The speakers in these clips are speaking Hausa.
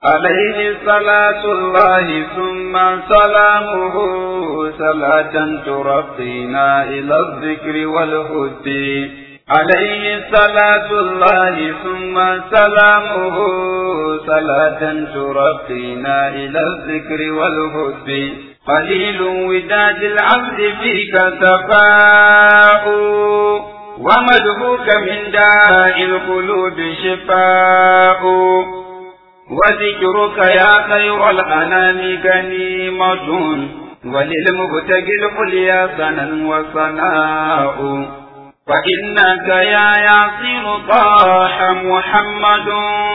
عليه صلاة الله ثم سلامه صلاة ترقينا إلى الذكر والهد عليه صلاة الله ثم سلامه صلاة ترقينا إلى الذكر والهد قليل وداد العبد فيك سفاء ومدهوك من داء القلوب شفاء وذكرك يا خير الأنام غنيمة وللمبتغي العليا سنا وصناء فإنك يا ياسين طاح محمد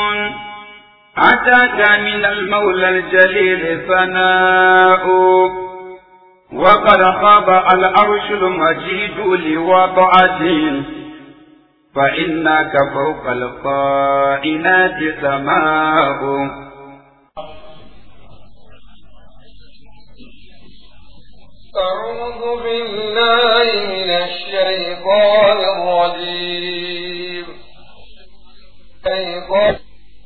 أتاك من المولى الجليل ثناء وقد خاب العرش المجيد لوضعته فإنك فوق القائنات سماء أعوذ بالله من الشيطان الرجيم شيطان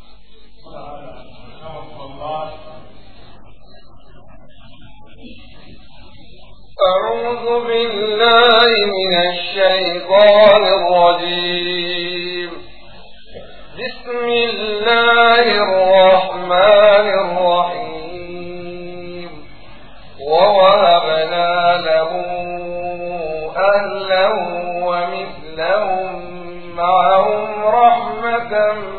أعوذ بالله من الشيطان الرجيم بسم الله الرحمن الرحيم ووهبنا له أهلا ومثلهم معهم رحمة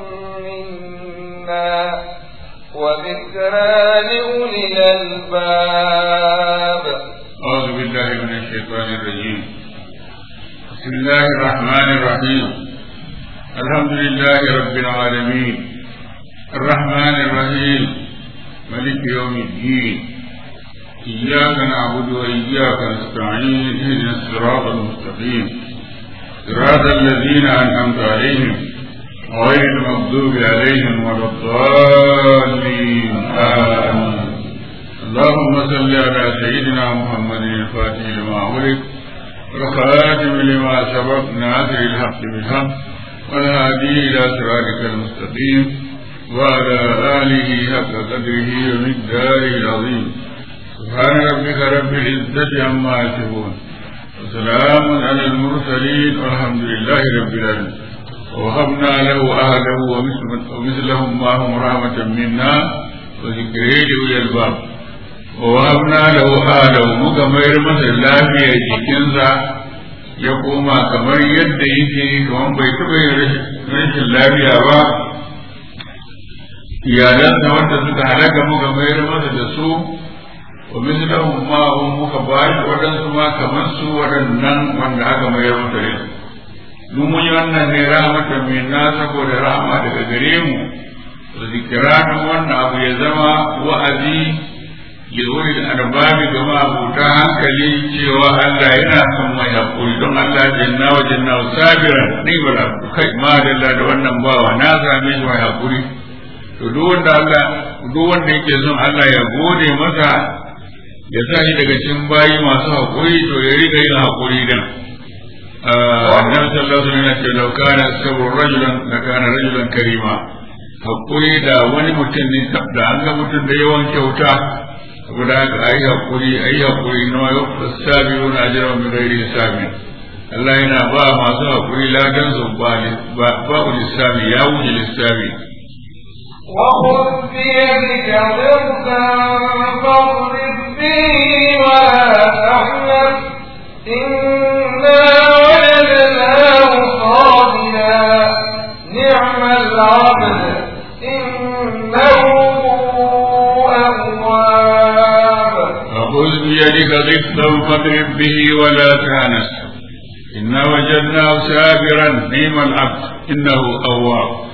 منا وذكرى لأولي الألباب أعوذ بالله من الشيطان الرجيم بسم الله الرحمن الرحيم الحمد لله رب العالمين الرحمن الرحيم ملك يوم الدين إياك نعبد وإياك نستعين اهدنا الصراط المستقيم صراط الذين أنعمت عليهم غير المغضوب عليهم ولا الضالين آمين اللهم صل على سيدنا محمد الفاتح لما أغلق والخاتم لما سبق ناصر الحق بالحق والهادي إلى صراطك المستقيم وعلى آله حق قدره ومقداره العظيم سبحان ربك رب العزة عما يصفون وسلام على المرسلين والحمد لله رب العالمين ووهبنا له أهله ومثلهم معهم رحمة منا وذكره لأولي الباب wahabna lahu alahu muka mayar masa lafiyar jikinsa ya koma kamar yadda yake kamar bai taɓa yin rashin lafiya ba iyalansa wanda suka halaka muka mayar masa da su wa mislahum ma hum muka ba shi waɗansu ma kamar su waɗannan wanda aka mayar masa da su mun yi wannan ne rahmatan minna saboda rahama daga gare mu wa zikiranin wannan abu ya zama wa'azi yawon da arbabi ga mabuta hankali cewa Allah yana son mai haƙuri don Allah janna wa janna wa sabiran ni ba da kai ma da da wannan bawa na same shi mai haƙuri to duk wanda Allah duk wanda yake son Allah ya gode masa ya sa shi daga cikin bayi masu haƙuri to ya riga yin haƙuri din annabi sallallahu alaihi wasallam ya ce law kana sabru rajulan la kana rajulan karima haƙuri da wani mutum ne da an ga mutum da yawan kyauta saboda haka ayi hakuri ayi hakuri na yau sabiru na jira min gairi hisabi Allah yana ba masu hakuri ladan su ba ba lissafi ya wuce lissafi وخذ بيدك ضغطا فاضرب به ولا تحنث إنا وجدناه صابرا نعم العبد إنه خذ بيدك ضغطا فاضرب به ولا تانس إنا وجدناه سابرا نعم العبد إنه أواب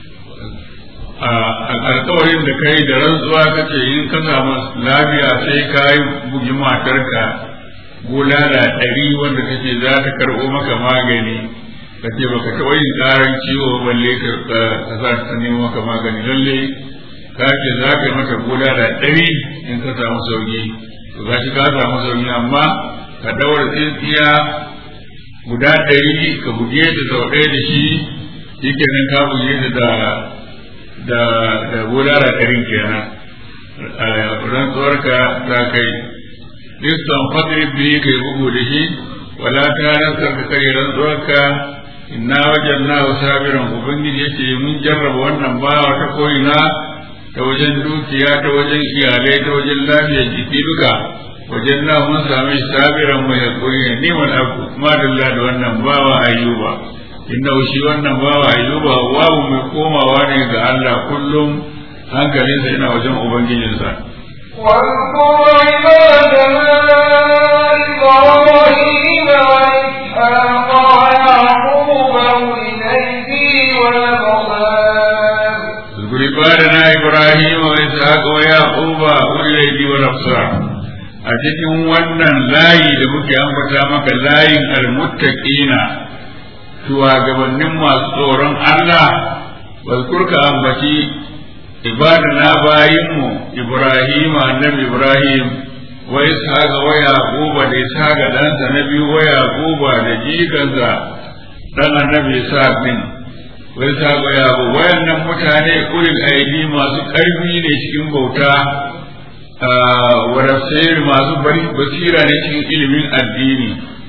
alkawarin da kai da rantsuwa kace in ka samu lafiya sai ka yi bugi matarka bulala ɗari wanda kace za ta karɓo maka magani ka ce baka taɓa yin ƙaran ciwo balle ka sa ta nemo maka magani lalle ka ce za ka yi mata bulala ɗari in ka samu sauki to ga shi ka samu sauki amma ka daura tsintsiya guda ɗari ka buge ta sau ɗaya da shi shi kenan ka buge ta da da da bulala karin kenan rantsuwarka ta kai listan fadri biyu kai bugu da shi wala ta rantsar ka kare rantsuwarka inna wajen na sabiran ubangiji yace mun jarraba wannan bawa ta ko'ina ta wajen dukiya ta wajen iyalai ta wajen lafiyar jiki duka wajen na mun sami sabiran mai hakuri ne niman abu madalla da wannan bawa ayyuba inda shi wannan bawa ayyuba wawu mai komawa ne ga Allah kullum hankalinsa yana wajen ubangijinsa واذكر عبادنا إبراهيم وإسحاق ويعقوب أولي الأيدي والأبصار اذكر عبادنا ابراهيم واسحاق ويعقوب اولي الايدي والابصار a cikin wannan layi da muke ambata maka layin almuttaqina shugabannin masu tsoron Allah wazkurka ambaci ibadana bayinmu Ibrahim annabi Ibrahim wa ishaqa wa yaquba da ishaqa ɗansa na biyu wa yaquba da jikansa dan annabi Ishaq din wa ishaqa wa yaquba wayannan mutane ulil aidi masu ƙarfi ne cikin bauta wa rafsir masu basira ne cikin ilimin addini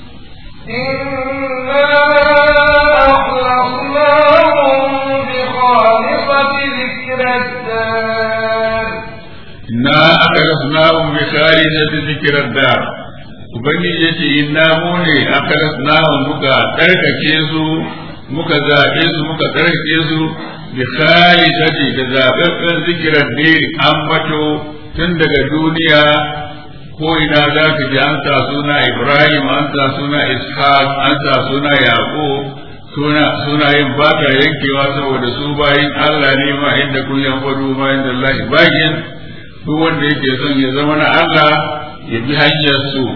إنا أخلصناهم بخالصة ذكر الدار inna akalasnahum bi khalisati dhikra dar ubangiji yace inna mu ne akalasnahum muka tarkake su muka zabe su muka tarkake su bi khalisati da zababben dhikra dar ambato tun daga duniya ko ina za ka ji an sa suna Ibrahim an sa suna Ishaq an sa suna Yaqub suna sunayen ba ta yankewa saboda su bayin Allah ne ma inda kun yan fadu ma inda Allah bayin duk wanda yake son ya zama na Allah ya bi hanyar su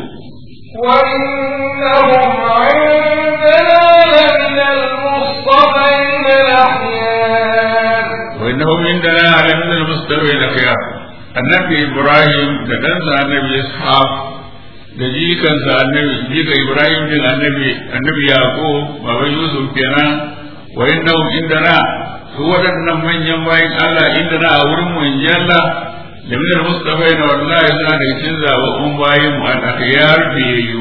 وإنهم عندنا لمن المصطفين الأخيار wa innahum indana ala min al-mustawin khiyar annabi Ibrahim da ɗansa annabi Ishaq da jikansa annabi jika Ibrahim din annabi annabi Yaqub baban Yusuf kenan wa innahum indana su waɗannan manyan bayin Allah indana a wurin mu in Allah da min al-mustafina wallahi suna da cikin zababbun bayin mu an akhyar biyayyu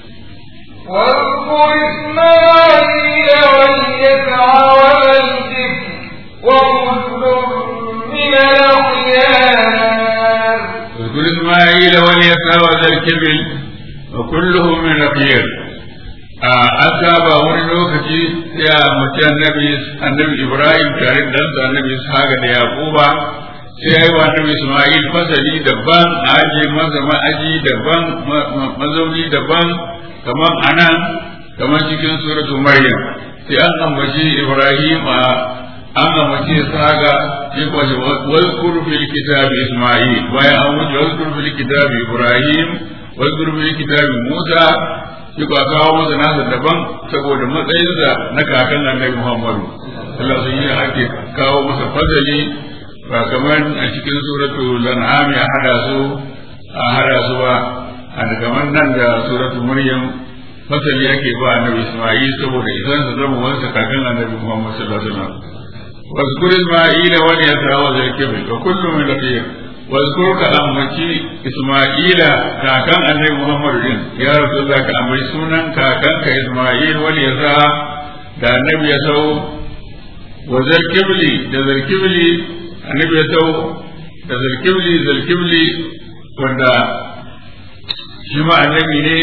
واذكر إسماعيل واليسع والكفر وكل من الأخيار واذكر إسماعيل واليسع وذا الكبل وكلهم من الخير an saba wani lokaci sai a mace annabi annabi Ibrahim tare da ɗansa annabi Ishaq da Yaquba sai ya yi wa annabi Ismail fasali daban aje masa ma'aji daban mazauni daban kamar anan kamar cikin suratu Maryam sai an ambaci Ibrahim a an ambaci Ishaq sai ko shi wazkur fil kitabi Ismail bayan an wuce wazkur fil kitabi Ibrahim wazkur fil kitabi Musa shi ba kawo masa nasa daban saboda matsayinsa na kakan annabi Muhammadu Allah sun yi ake kawo masa fadali ba kamar a cikin suratu lan'am ya hada su a hada su ba a kamar nan da suratu maryam fasali ake ba annabi Isma'il saboda idan sa zama wansa kakan annabi Muhammad sallallahu alaihi wasallam واذكر إسماعيل واليسع وذا الكبر وكل من الخير واذكر كأمتي إسماعيل كاكان النبي محمد دين يا رسول الله كأمتي سنن كاكان كإسماعيل واليسع da annabi ya sau wa zarkibli da zarkibli annabi ya sau da zarkibli zarkibli wanda shi ma annabi ne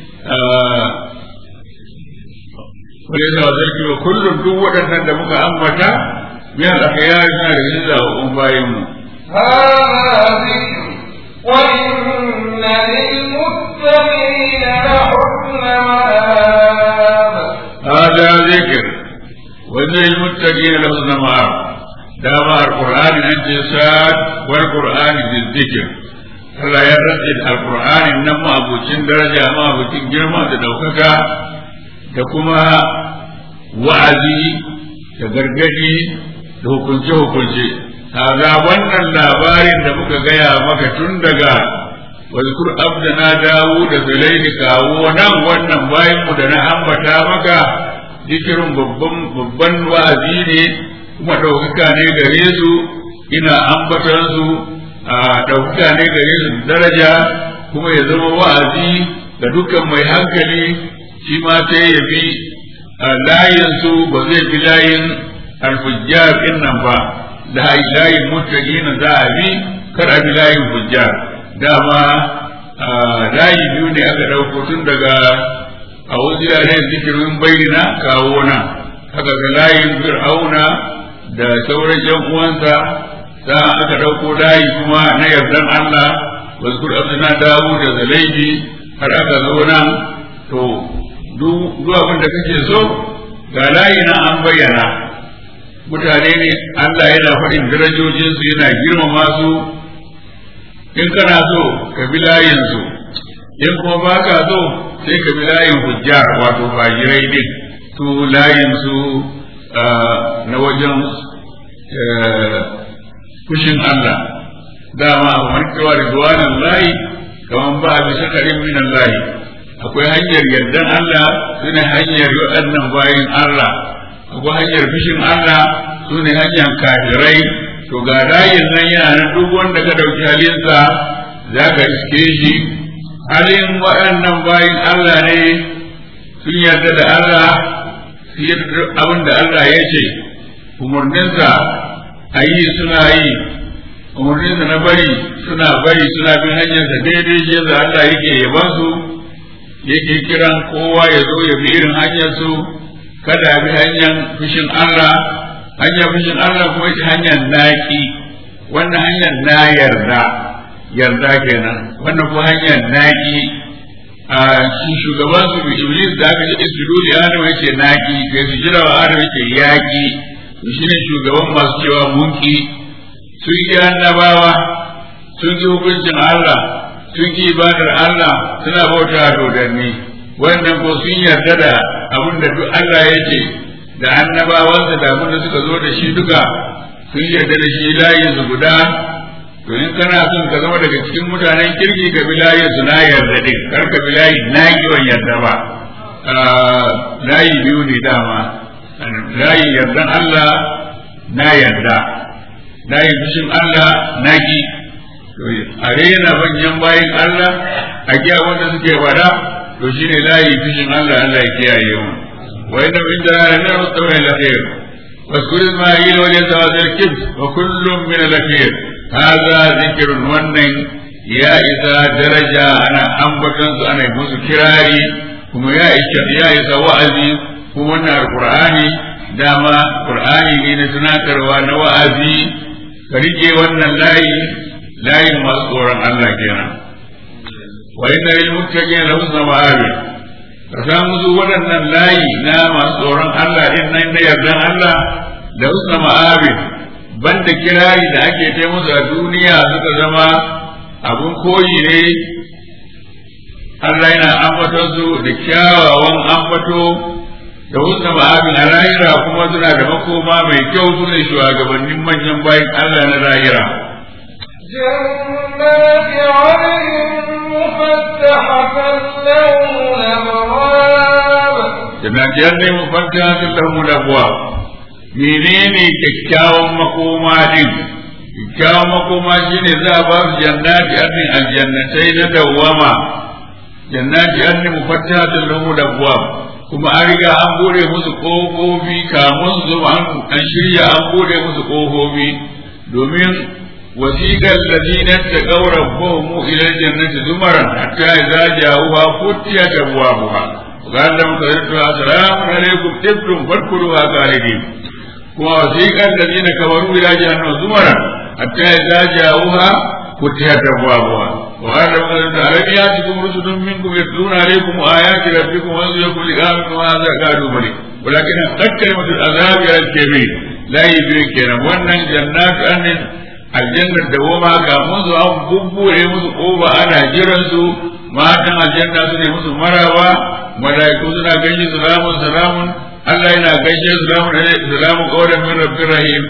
wani yasa wa zarkibli kullum duk waɗannan da muka ambata min al-akhyar suna da yin zaɓaɓɓun bayan mu هذا ذكر وإن للمتقين لحسن مآب هذا ذكر وإن للمتقين لحسن مآب دام القرآن أنت ساد والقرآن بالذكر Allah ya rantse da Alƙur'anin nan ma abucin daraja ma abucin girma da ɗaukaka da kuma wa'azi da gargadi da hukunce-hukunce. Kaga wannan labarin da muka gaya maka tun daga wazkur abdana dawo da zulaini kawo nan wannan bayan mu da na ambata maka zikirin babban babban wa'azi ne kuma ɗaukaka ne gare su ina ambaton su a ɗaukaka ne gare su daraja kuma ya zama wa'azi ga dukkan mai hankali shi ma sai ya bi layin su ba zai bi layin alfujjar ɗin nan ba da layin muttaqina za a bi kar a bi layin fujjar dama layi biyu ne aka ɗauko tun daga a wasu yare zikirin bayyana kawo nan haka ga layin fir'auna da sauran yan uwansa da aka ɗauko layi kuma na yardan Allah wasu abdina dawo da zalaibi har aka zo nan to duk abin da kake so ga layi na an bayyana mutane ne Allah yana faɗin darajojinsu yana girmama su in kana so ka bi layinsu in kuma ba ka so sai ka bi layin hujjar wato fajirai din su layinsu na wajen fushin Allah dama a markewa da duwanan layi kamar ba a bisa karin minan layi akwai hanyar yardan Allah sune hanyar waɗannan bayin Allah akwai hanyar fushin Allah sune hanyar kafirai to ga layin nan yana nan duk wanda ka ɗauki halinsa za ka iske shi halin waɗannan bayin Allah ne sun yarda da Allah su yarda abin da Allah ya ce umarninsa a yi suna yi umarninsa na bari suna bari suna bin hanyarsa daidai shi yadda Allah yake yaban su yake kiran kowa ya zo ya bi irin hanyarsu kada bi hanyar fushin Allah hanyar fushin Allah kuma ita hanyar naki wannan hanyar na yarda yarda kenan wannan kuma hanyar naki a shi shugaban su iblis da aka ce su dole adam yake naki kai su jira wa adam yake yaki shi ne shugaban masu cewa munki sun yi annabawa sun yi hukuncin Allah sun yi ibadar Allah suna bauta dodanni wannan ko sun yarda da abin da duk Allah ya ce da annabawansa da abin da suka zo da shi duka sun yarda da shi layin su guda to in kana son ka zama daga cikin mutanen kirki ka bi layin su na yarda din kar ka bi layin na kiwon yarda ba layi biyu ne dama layin yardan Allah na yarda layin fushin Allah na ki a rena manyan bayin Allah a giya wanda suke wada to shine layi fushin Allah Allah ya kiyaye mu wa inna min dalilin mustawa al-khair واذكر إسماعيل واليسع ذا الكبر وكل من الأخير هذا ذكر ونن يا إذا درجة أنا أنبتن أنا يمس كراري kuma ya isa ya isa wa'azi kuma wannan alqur'ani dama qur'ani ne na tunatarwa na wa'azi ka rike wannan layi layin masu tsoron Allah kenan wa inna lil muttaqin la husna ma'abi ka samu su waɗannan layi na masu tsoron Allah din nan na yardan Allah da husna ma'abi banda kirari da ake ta musu a duniya suka zama abun koyi ne Allah yana ambaton su da kyawawan ambato da husna ma'abin a lahira kuma suna da makoma mai kyau su ne shugabannin manyan bayan Allah na lahira. جنات عدن مفتحة لهم الأبواب Jannati yanne mufattahatun lahum al-abwab. Menene kyakkyawan makoma din? Kyakkyawan makoma shine za a ba su jannati annin aljannatai na dawwama. Jannati anni mufattahatun lahum al-abwab. kuma an riga an bude musu ƙofofi kamun su an shirya an bude musu ƙofofi domin wasiƙar ladina ta ƙaura mu ila jannati zumaran hatta idza ja'uha futiyat abwabuha قال لهم سيدنا السلام عليكم تبتم فادخلوها خالدين kuma wasiƙar الذين كفروا إلى جهنم زمرا حتى إذا جاءوها فتحت أبوابها وقال لهم ألم يأتكم رسل منكم يتلون عليكم آيات ربكم وينذركم لقاءكم هذا قالوا بلي ولكن حقت كلمة العذاب على الكبير لا يدرك كنا وأن جنات أن الجنة دوما كامون سو أن بوبوري musu ƙofa ana jiran su matan aljanna su ne musu marawa malaiku suna gaishe salamun salamun Allah yana gaishe salamun salamun qawlan min rabbir rahim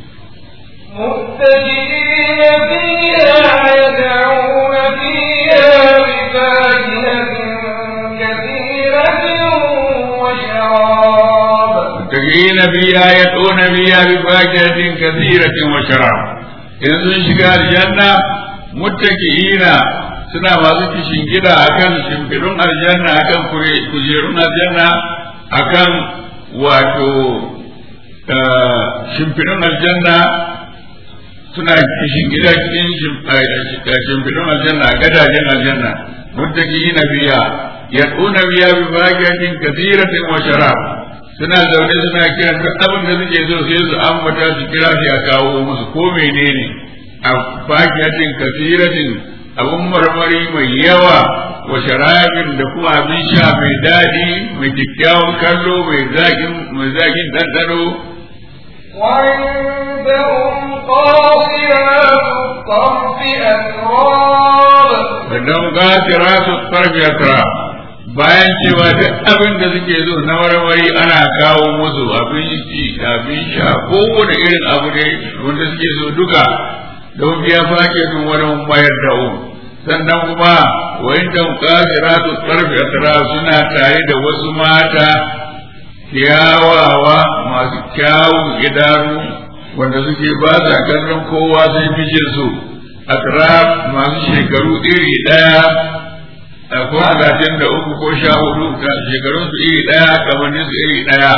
متكئين فيها يدعون فيها بفاكهة كثيرة وشراب متكئين فيها يدعون فيها بفاكهة كثيرة وشراب إذا sun shiga aljanna muttaki'ina suna masu kishin gida akan shimfidun aljanna akan kujerun aljanna akan wato shimfidun aljanna suna kishin gida cikin shimfidun aljanna gadajen aljanna muttaki'ina biya yad'una biya bi fakihatin kathiratin wa sharab suna zaune suna kira duk abin da suke so sai su ambata su kira shi a kawo musu ko menene a fakihatin kathiratin abun marmari mai yawa wa sharabin da kuma abin sha mai daɗi mai kyakkyawan kallo mai zaƙin mai zaƙin ɗanɗano وعندهم قاصرات الطرف أتراب sannan gasira su tarbi asra bayan cewa duk abin da suke zo na marmari ana kawo musu abin ci abin sha kowane irin abu ne wanda suke so duka don biya fake sun wani mayar da um sannan kuma wa inda gasira su tarbi asra suna tare da wasu mata kyawawa masu kyawun idanu wanda suke ba sa kallon kowa sai fishin su atraf masu shekaru iri ɗaya ko talatin da uku ko sha hudu shekarun su iri ɗaya kamannin su iri ɗaya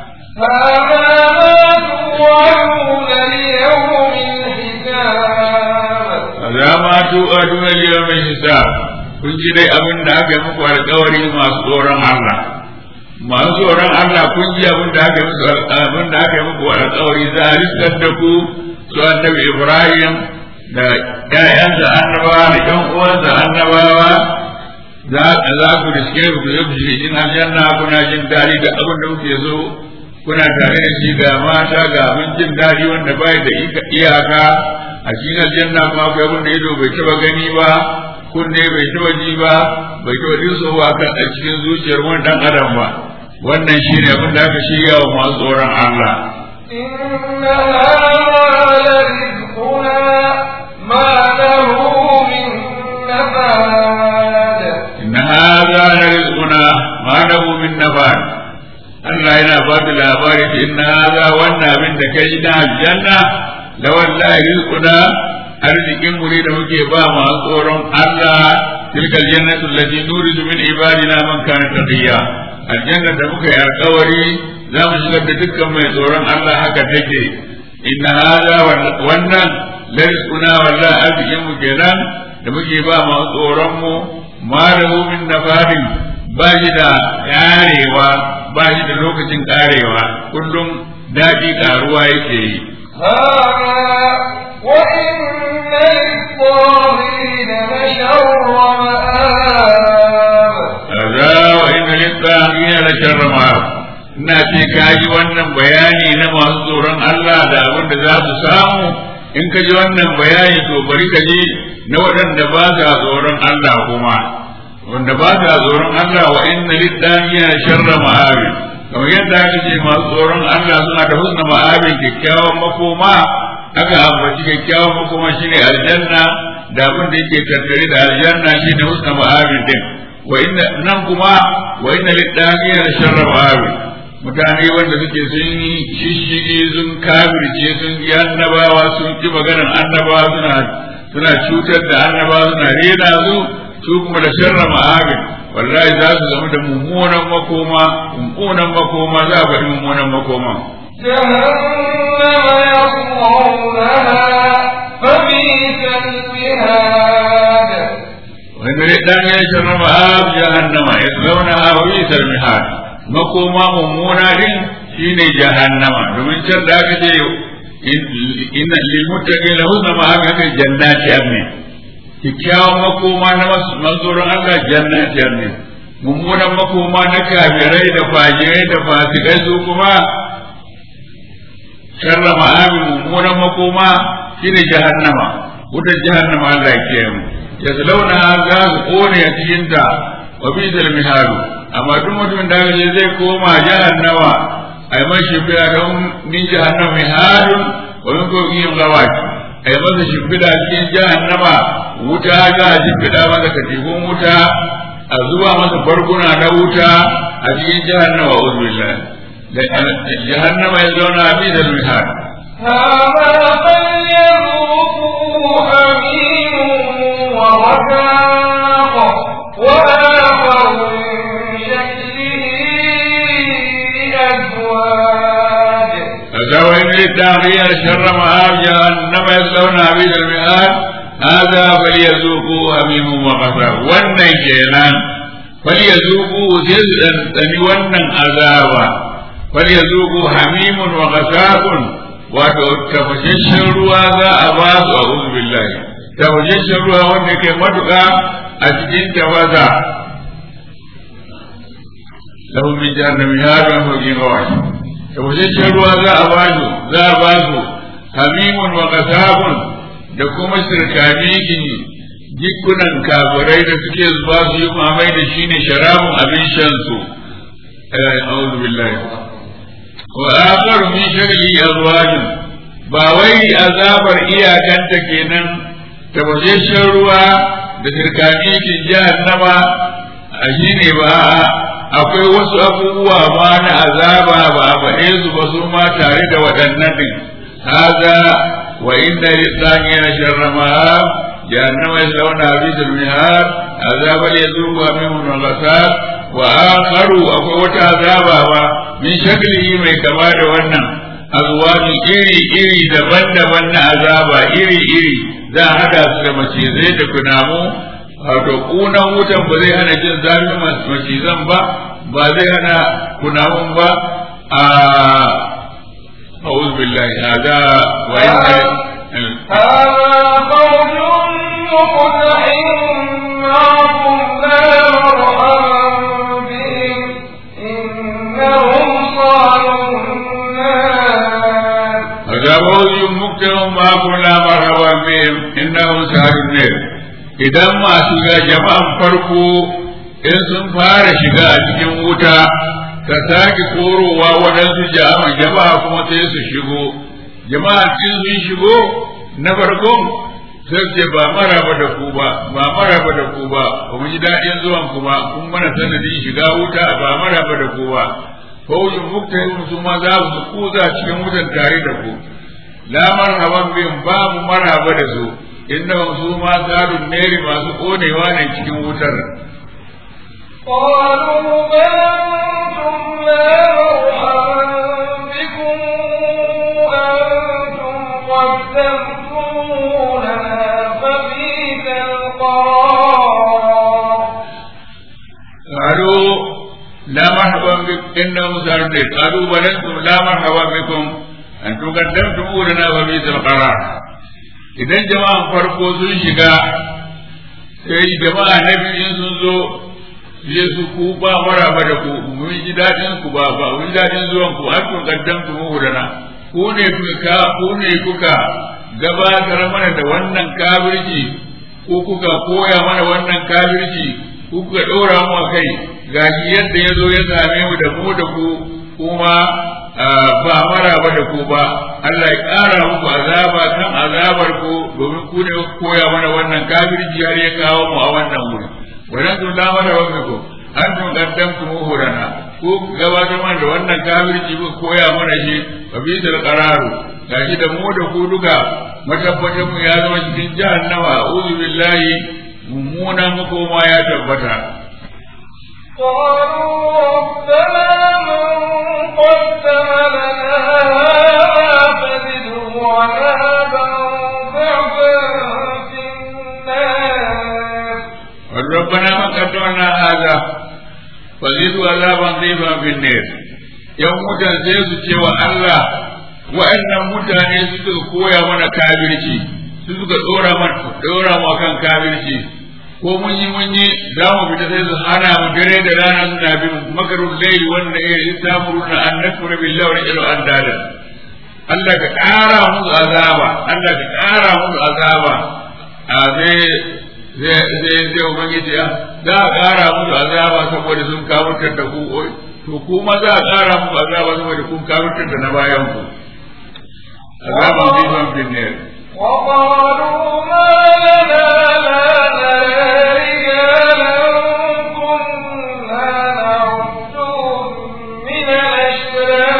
فما توعدون ليوم الحساب za ma tu a duniyar mai hisab kun ji dai abin da aka yi muku alkawari masu tsoron Allah masu tsoron Allah kun ji abin da aka yi muku abin da aka yi muku alkawari za a riskar da ku su annabi Ibrahim da ƴaƴansa annabawa da ƴan uwansa annabawa za za ku riske ku yi ku cikin aljanna kuna jin daɗi da abin da kuke so kuna tare da shi ga mata ga abin jin daɗi wanda bai da iyaka a cikin aljanna kuma akwai abin da ido bai taɓa gani ba kunne bai taɓa ji ba bai taɓa dinsowa kan a cikin zuciyar wani ɗan adam ba wannan shi ne abin da aka shirya wa masu tsoron Allah. إن هذا لرزقنا ما له من نفاد إن هذا لرزقنا ما له من نفاد Allah yana ba da labari ta inna haza wannan abin da kai na aljanna la wallahi rizquna arzikin mu ne da muke ba masu tsoron Allah tilka aljannatu allati nuridu min ibadina man kana taqiya aljanna da muka yi alkawari za mu shigar da dukkan mai tsoron Allah haka take inna haza wannan la rizquna wallahi arzikin mu kenan da muke ba masu tsoron mu ma lahu min nafadin ba shi da karewa ba shi da lokacin karewa kullum daɗi karuwa yake yi هذا وإن للطاغين لشر مآب kaza wa inna littaqina la sharra ma ina ce ka ji wannan bayani na masu tsoron Allah da abin da za su samu in ka ji wannan bayani to bari ka ji na waɗanda ba sa tsoron Allah kuma wanda ba sa tsoron Allah wa inna littaqina la sharra ma'abi kamar yadda aka ce masu tsoron Allah suna da husna ma'abin kyakkyawan makoma aka ambaci kyakkyawan makoma shine aljanna da abin da yake tattare da aljanna shine husna ma'abin din wa inna nan kuma wa inna littaqina la sharra ma'abi mutane wanda suke sun yi shishigi sun kafirce sun yi annabawa sun ki maganar annabawa suna suna cutar da annabawa suna rena su su kuma da sharra ma'abin wallahi za su zama da mummunan makoma mummunan makoma za a faɗi mummunan makoma جهنم يصلونها فبئس المهاد wanda dai dan ya sharra ma'ab jahannama yaslawna wa bisal mihad makoma mummuna din shine jahannama domin can da aka ce inna lil muttaqina husna ma'ab haka jannati amne kikkiawan makoma na manzoron Allah jannati amne mummunan makoma na kafirai da fajirai da fasikai su kuma sharra ma'abi mummunan makoma shine jahannama wutar jahannama Allah ya kiyaye mu yaslawna za su kone a cikin ta wa bisal mihalu amma duk mutumin da je zai koma jahannama ai mashi bila don min jahannama mihadun wa min kokin gawaki ai masa shimfiɗa cikin jahannama wuta za a shimfiɗa masa katifun wuta a zuba masa barguna na wuta a cikin jahannama wa billah jahannama ya zauna a bisa mihar هذا فليذوقوا حميم وغساق وآخر من شكله أزواج فسوى إن للتأخير شر مآب جهنم يصلونها بئس المهاد هذا فليذوقوا حميم وغساق wannan kenan فليذوقوا جزءا ثاني wannan azaba فليذوقوا حميم وغساق wato tafashashen ruwa za a ba su a billahi tafashashen ruwa wanda ke matuƙa a cikin tawaza lahum min jahannami hadun fawqin ghawash tafashashen ruwa za a ba su za a ba su hamimun wa qasabun da kuma sirkanikin jikunan kafirai da suke zuba su yi mamai da shine sharabun abin shan su a'udhu billahi wa akharu min shagli azwajin ba wai azabar iyakanta kenan tabbashashen ruwa da sirkanikin jahannama a shine ba akwai wasu abubuwa ma na azaba ba a faɗe su ba su ma tare da waɗannan din haza wa inna lisaniya sharra ma'ab jahannama yaslawna bisul mihad azaba yazuqa minhu al-ghasab wa akharu akwai wata azaba ba min shaklihi mai kama da wannan azwaji iri iri daban-daban na azaba iri iri za a hada su da macizai da kunamu wato kunan wutan ba zai hana jin zafin macizan ba ba zai hana kunamun ba a أعوذ بالله هذا وإن هذا قول مقتحم معكم لا مرحبا بهم إنهم صالوا النار هذا موج مكتهم ما كنا مرحبا بهم إنهم سهل النير idan masu ga jama'an farko in sun fara shiga a cikin wuta ka sake korowa waɗansu jama'a jama'a kuma sai su shigo jama'a in sun shigo na farkon sai ce ba maraba da ku ba ba maraba da ku ba ba mu ji daɗin zuwan ku ba kun mana sanadin shiga wuta ba maraba da ku ba faujin muktahin su ma za su kuza cikin wutan tare da ku la marhaban bin babu marhaba da su inda su ma zadun neri masu konewa ne cikin wutar قالوا بل أنتم لا مرحبا بكم أنتم قدمتمونا فبئس القرار قالوا لا مرحبا بكم إنهم زادون نير قالوا بل أنتم لا مرحبا بكم أنتم قدمتم لنا فبئس القرار idan jama'an farko sun shiga sai jama'a na biyu sun zo je su ku ba maraba da ku mun ji dadin ku ba ba mun ji dadin zuwan ku har kun kaddamtu mu dana ku ne kuka ku ne kuka gabatar mana da wannan kafirci ko kuka koya mana wannan kafirci ku kuka dora mu a kai gashi yadda ya zo ya same mu da mu da ku kuma ba maraba da ku ba Allah ya ƙara muku azaba kan azabar ku domin ku ne kuka koya mana wannan kafirci har ya kawo mu a wannan wuri wannan tun da mana wa ku an tun kaddamtu mu hurana ko gabatar mana da wannan kafirci ku koya mana shi fa bi da qararu gashi da mu da ku duka matabbacin mu ya zama cikin jahannama a'udhu billahi mummunan makoma ya tabbata قالوا ربنا من قدم لنا هذا فزده عذابا ضعفا في النار ربنا ما قدمنا هذا فزيدوا عذابا ضيفا في النار yan mutan sai su ce wa Allah wa'annan mutane suka koya mana kafirci su suka dora mana dora mu kan kafirci ko mun yi mun yi za mu fita sai su hana mu dare da rana suna bin makarun laili wanda ya yi samuruna an nakura billahi wa ilu an dada Allah ka ƙara musu azaba Allah ka ƙara musu azaba a zai zai zai zai ubangiji ya za a ƙara musu azaba saboda sun kawurtar da ku to kuma za a ƙara musu azaba saboda kun kawurtar da na bayan ku azaban zifan bin ne وقالوا ما لنا لا نرى رجالا كنا نعدهم من الأشرار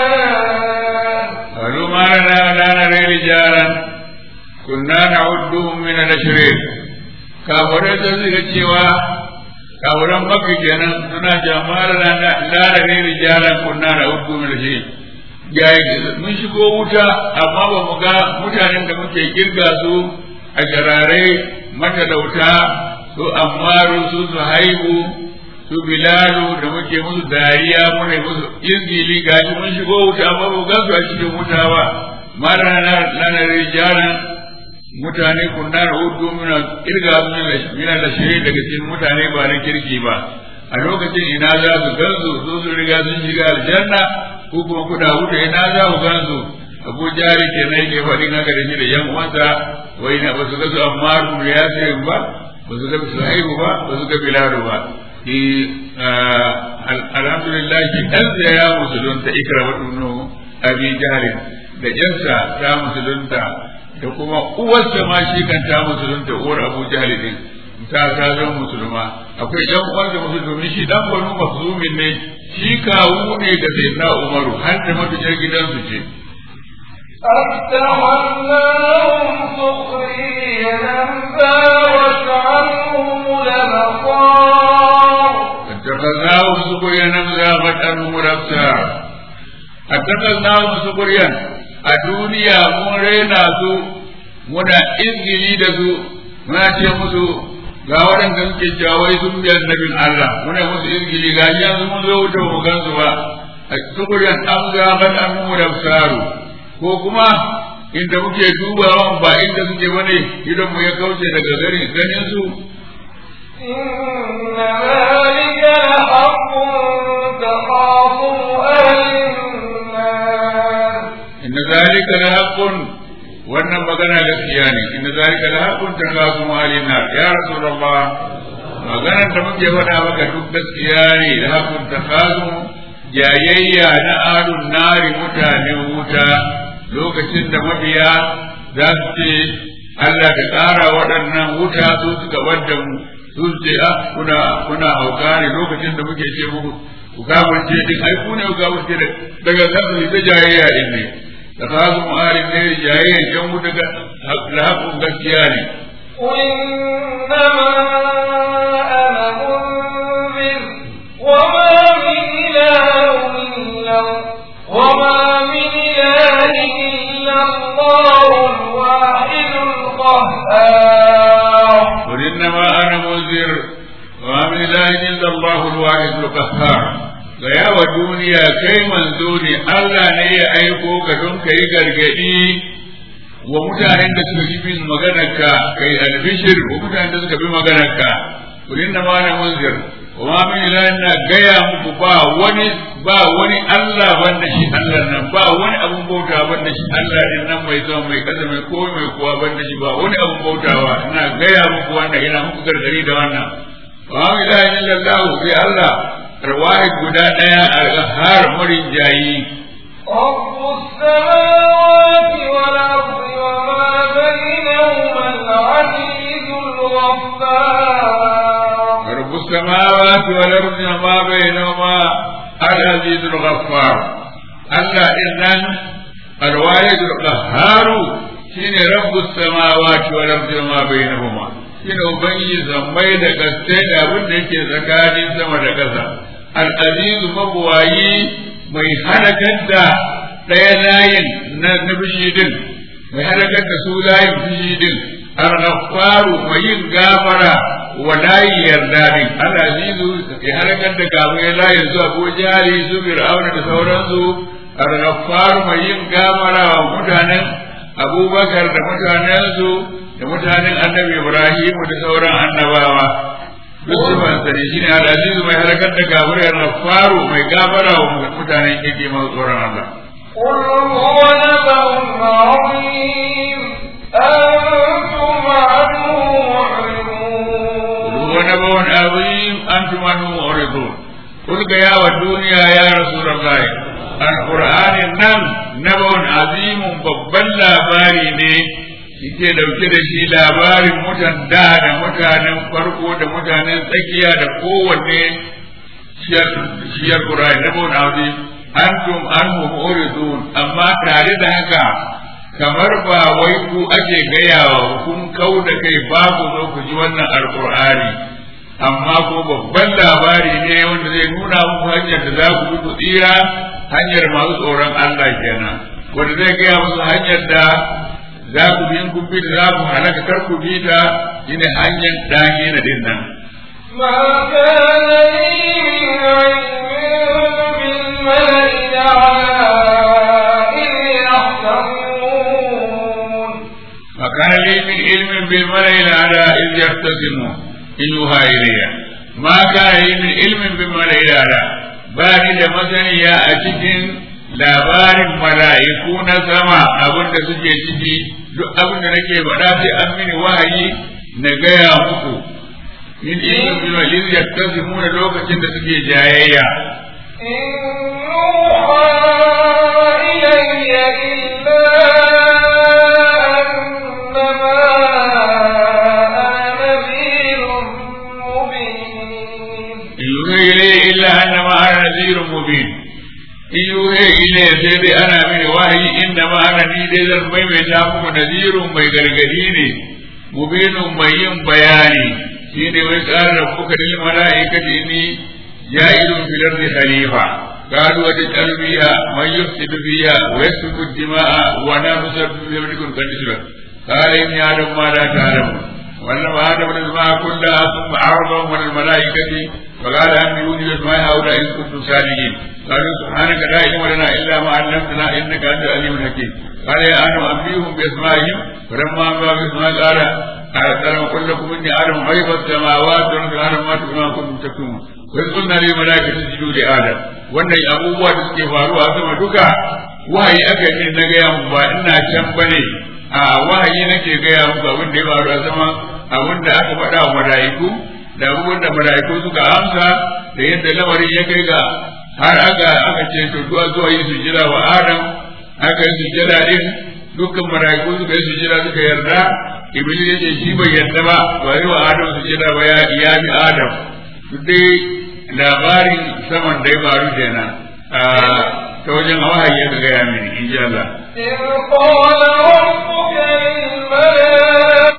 kunna na'udduhum min al-ashrin kafirai sun suka cewa kafiran makka kenan suna jama'ar lalare rijalan kunna na'udduhum min al-ashrin mun shigo wuta amma ba mu ga mutanen da muke kirga su a jarare matalauta su ammaru su su haihu su bilalu da muke musu dariya muna musu izgili gashi mun shigo wuta amma ba ga su a cikin wuta ba mara lana rijalan mutane kunna na hudu muna kirga su mina da shiri daga cikin mutane ba na kirki ba a lokacin ina za su gansu su su riga sun shiga aljanna ko kuma kuda wuta ina za ku gansu abu jari ke nan ke faɗin haka da shi da yan uwansa wai na ba su ga su amma da ya sayin ba ba su ga su haihu ba ba su ga bilalu ba ki alhamdulillah ki ɗansa ya musulunta ikra wa ɗunu abi jahalin da ƴansa ta musulunta da kuma uwarsa ma shi kan ta musulunta uwar abu jahalin ta ta zama musulma akwai ƴan uwansa musulmi shi dan banu mafzumin ne shi kawu ne ga sayyidina umaru har da matuƙar gidansu ce أفتولناهم سخريا فاوت عنهم الأبصار اتخذناهم سخريا زاغت عنهم الابصار اتخذناهم سخريا a duniya mun raina su muna izgili da su muna ce musu ga waɗanda suke jawai sun bi annabin Allah muna musu izgili ga yanzu mun zo wuta mu gansu ba a sukuriyan an zaɓar an mu da saru ko kuma inda muke dubawa ba inda suke bane idan mu ya kauce daga gari ganin su إن ذلك لحق تخاصم أهل النار inna zalika la haqqun wannan magana gaskiya ne inna zalika la haqqun takasu alina ya rasulullah maganar da muke faɗa maka duk gaskiya ne da haqqun takasu jayayya na alun nari mutanen wuta lokacin da mabiya za su ce Allah ka ƙara waɗannan wuta su suka wadda mu su ce ah kuna kuna hauka ne lokacin da muke ce muku ku kafirce din ai ku ne ku kafirce daga kan su ta jayayya din ne da ta su ma'arin ne jayayya yan mu daga lahakun gaskiya ne قل إنما أنا منذر وما من إله إلا وما من إله إلا الله الواحد القهار قل إنما أنا منذر وما من إله إلا الله الواحد القهار gaya wa duniya kai manzo ne Allah ne ya aiko ka don ka yi gargaɗi wa mutanen da suka bi bin maganarka kai albishir wa mutanen da suka bi maganarka kul inna ma ana munzir wa ma min ilahin na gaya muku ba wani ba wani Allah banda shi Allah nan ba wani abun bauta banda shi Allah din nan mai zama mai kasa mai komai mai kuwa banda shi ba wani abun bautawa ina gaya muku wannan ina muku gargadi da wannan wa ma min ilahin illallah sai Allah rawai guda daya a har murin jayi رب السماوات والأرض وما بينهما العزيز الغفار رب السماوات والأرض وما بينهما العزيز الغفار الله إذن الواحد القهار شين رب السماوات والأرض وما بينهما shine ubangiji zammai da gaske da abin da yake tsakanin sama da ƙasa al'azizu mabuwayi mai halakar da ɗaya layin na bishi din mai halakar da su layin bishi din al-ghafaru mai yin gafara wa layi yarda din al-azizu ya halakar da kafin layin su abu jari su fir'auna da sauransu al-ghafaru mai yin gafara wa mutanen abubakar da mutanensu da mutanen annabi ibrahim da sauran annabawa duk sifansa ne shine al-azizu mai halakar da kafirai al-ghafaru mai gafara wa mutanen yake masu tsoron Allah قل هو نبأ عظيم أنتم عنه معرضون هو نبأ عظيم أنتم عنه معرضون قل يا والدنيا يا رسول الله القرآن نم نبأ عظيم babban labari ne yake dauke da shi labarin mutan da da mutanen farko da mutanen tsakiya da kowanne shiyar Qur'ani nabawun azim antum anhu muridun amma tare da haka kamar ba wai ku ake gayawa kun kau da kai babu zo ku ji wannan alkur'ani amma ko babban labari ne wanda zai nuna muku hanyar da za ku bi ku tsira hanyar masu tsoron Allah kenan wanda zai gaya musu hanyar da za ku bi in kun bi da za ku halaka kar ku bi ta shine hanyar dage na din nan ما كان لي من علم بالملئ الأعلى إذ يختصمون فكان لي من علم بالملئ الأعلى إذ يختصمون إن يوحى إلي ما كان لي من علم بالملئ الأعلى bani da masaniya a cikin labarin mala'iku na sama abin da suke ciki duk abin da nake faɗa sai an mini wahayi na gaya muku min ilmin bil maliz yaktasimuna lokacin da suke jayayya إن يوحى إلي إلا أنما أنا نذير مبين in yuhe ile sai dai ana mini wahayi inda ma ana ni dai zan maimaita muku nazirun mai gargadi ne mubinun mai yin bayani shi ne wai tsara rabbuka lil mala'ikati inni ja'ilun fil ardi khalifa قالوا وتجعل فيها من يفسد فيها ويسفك الدماء ونحن نسبح بحمدكم قد قال إني أعلم ما لا تعلمون ولما آدم الأسماء كلها ثم عرضهم على الملائكة فقال أنبئوني بأسماء هؤلاء إن كنتم صادقين قالوا سبحانك لا علم لنا إلا ما علمتنا إنك أنت العليم الحكيم قال يا آدم أنبئهم بأسمائهم فلما أنبأ بأسماء قال أعلم قل لكم إني أعلم غيب السماوات والأرض أعلم ما تكتمون كنتم تكتمون وإذ قلنا للملائكة اسجدوا لآدم wannan abubuwa da suke faruwa sama duka wahayi aka yi na gaya muku ba ina can bane a wahayi nake gaya muku abin da ya faru a sama abin da aka faɗa wa mala'iku da abubuwan da mala'iku suka amsa da yadda lamarin ya kai ga har aka aka ce to zuwa zuwa yi sujjada wa Adam aka yi sujjada din dukkan mala'iku suka yi sujjada suka yarda Iblis ya ce shi bai yarda ba ba yi wa Adam sujjada ba ya ya bi Adam duk dai labarin saman da ya faru kenan ta wajen wahayi ya gaya mini in ji Allah إذ قال ربك للملائكة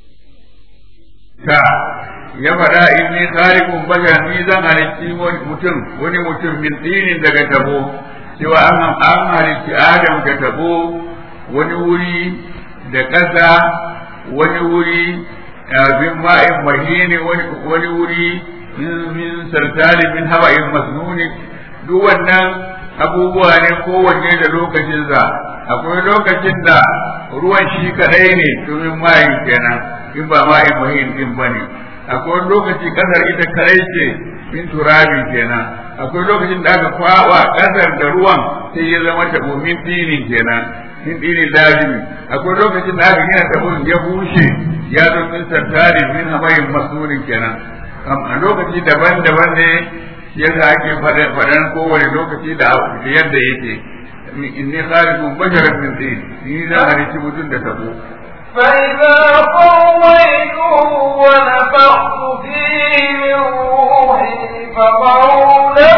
ta ya faɗa inni khaliqun bashar ni zan halitti wani mutum wani mutum min tsinin daga tabo cewa an an halitti adam da tabo wani wuri da ƙasa wani wuri bin ma'in mahini wani wuri min sartali min hawa'in masnuni duk wannan abubuwa ne kowanne da lokacinsa akwai lokacin da ruwan shi kadai ne domin mayin kenan in ba ma'in mahin din ba ne akwai lokaci kasar ita kadai ce min turabi kenan akwai lokacin da aka kwaba kasar da ruwan sai ya zama tabo min dinin kenan min dinin lazimi akwai lokacin da aka gina tabon ya bushe ya zo min sartari min hamayin masurin kenan a lokaci daban-daban ne yadda ake faɗan kowane lokaci da yadda yake inni khaliqun basharan min tin ni na halitti mutum da tabo فإذا قضيته ونفخت فيه من روحي فقعوا له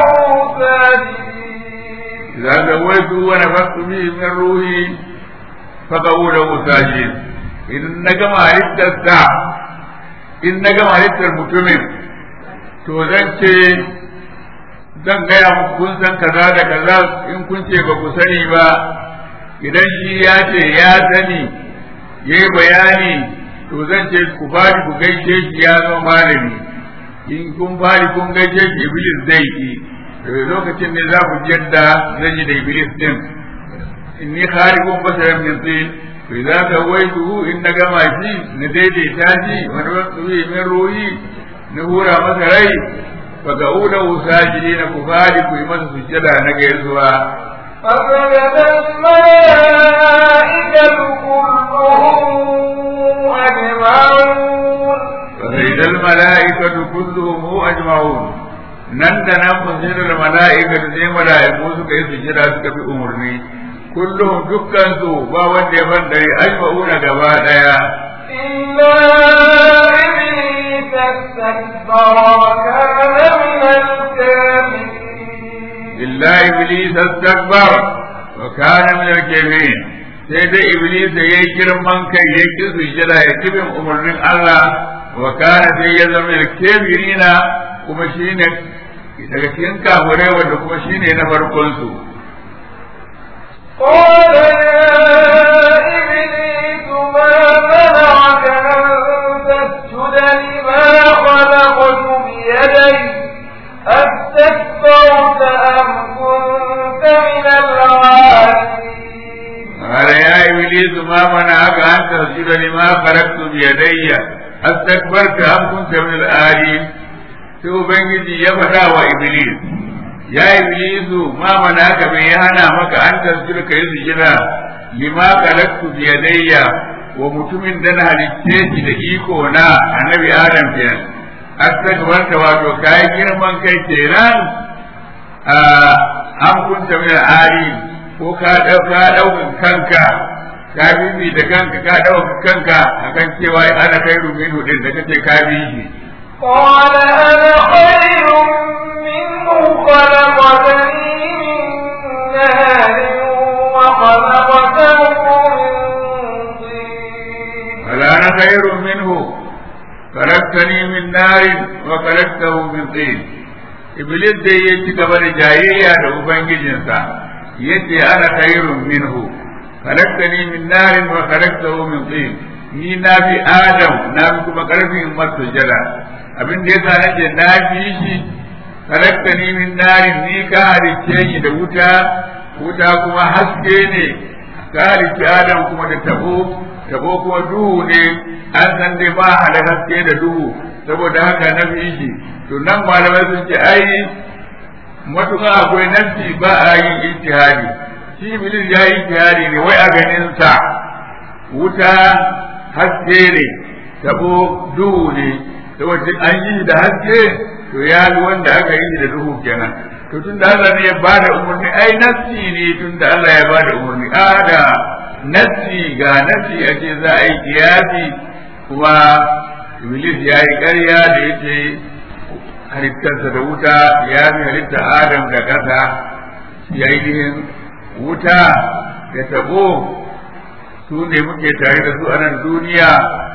ساجدين إذا سويت ونفخت فيه من روحي فقعوا له ساجدين إن نجم halittarsa in na gama halittar mutumin to zan ce zan gaya muku kun san kaza da kaza in kun ce ba ku sani ba idan shi ya ce ya sani ya yi bayani to zan ce ku fari ku gaishe shi ya zama malami in kun fari kun gaishe shi iblis zai ki lokacin ne za ku ji yadda zan yi da iblis din inni khariqun basaran min tin to idza sawaitu in na gama shi na daidaita shi wani wasu min ruhi na hura masa rai fa ga uda usajidi na ku fari ku yi masa sujjada na gaisuwa فسجد الملائكة كلهم أجمعون فسجد الملائكة كلهم أجمعون nan da nan fasijir mala'ika da sai mala'iku suka yi sujjada suka bi umarni kullum dukkan su ba wanda ya ban dare ajma'una gaba daya إلا إبليس استكبر وكان من الكافرين illa iblis astakbar wa kana min al-kafirin sai dai iblis ya yi girman kai ya ki sujjada ya ki bin umarnin Allah wa kana sai ya zama da kebirina kuma shine daga cikin kafirai wanda kuma shine na farkon su قال يا إبليس ما منعك أن تسجد لما خلقت بيدي أستكبرت أم كنت من العالين قال يا إبليس ما منعك أن تسجد لما خلقت بيدي أستكبرت أم كنت من الآلين sai Ubangiji ya faɗa wa Iblis, ya Iblisu ma mana ka bai hana maka an tasjira ka yi sujira lima kalaktu biyadayya wa mutumin da na halicce shi da iko na annabi Adam kenan. Astakbarta wato kayi girman kai kenan an kunta min ali ko ka ɗauka ɗaukan kanka ka bibi da kanka ka ɗauka kanka akan cewa ana kai rumin hudin da kace ka bi shi قال أنا خير منه خلقتني من نار وخلقته من طين ولا أنا خير منه خلقتني من نار وخلقته من طين Iblis dai ya ci gaba da jayayya da Ubangijinsa, yace ana khairun minhu, khalaqtani min narin wa khalaqtahu min tin. Ni na fi Adam, na fi kuma karfin masujada. Abin da yasa nake na fi shi, khalaqtani min narin ni ka halicce shi da wuta, wuta kuma haske ne, ka halicce Adam kuma da tabo, tabo kuma duhu ne, an san dai ba hada haske da duhu, saboda haka na fi shi. to nan malamai sun ce ai matuƙa akwai nafsi ba a yin ijtihadi shi iblis ya yi ijtihadi ne wai a ganin sa wuta haske ne tabo duhu ne saboda an yi da haske to ya bi wanda aka yi da duhu kenan to tun da Allah ne ya ba da umarni ai nafsi ne tun da Allah ya ba da umarni a da nafsi ga nafsi a ce za a yi kiyasi kuma iblis ya yi ƙarya da ya ce halittarsa da wuta ya fi halitta adam da ƙasa yayin wuta da tabo su ne muke tare da su a nan duniya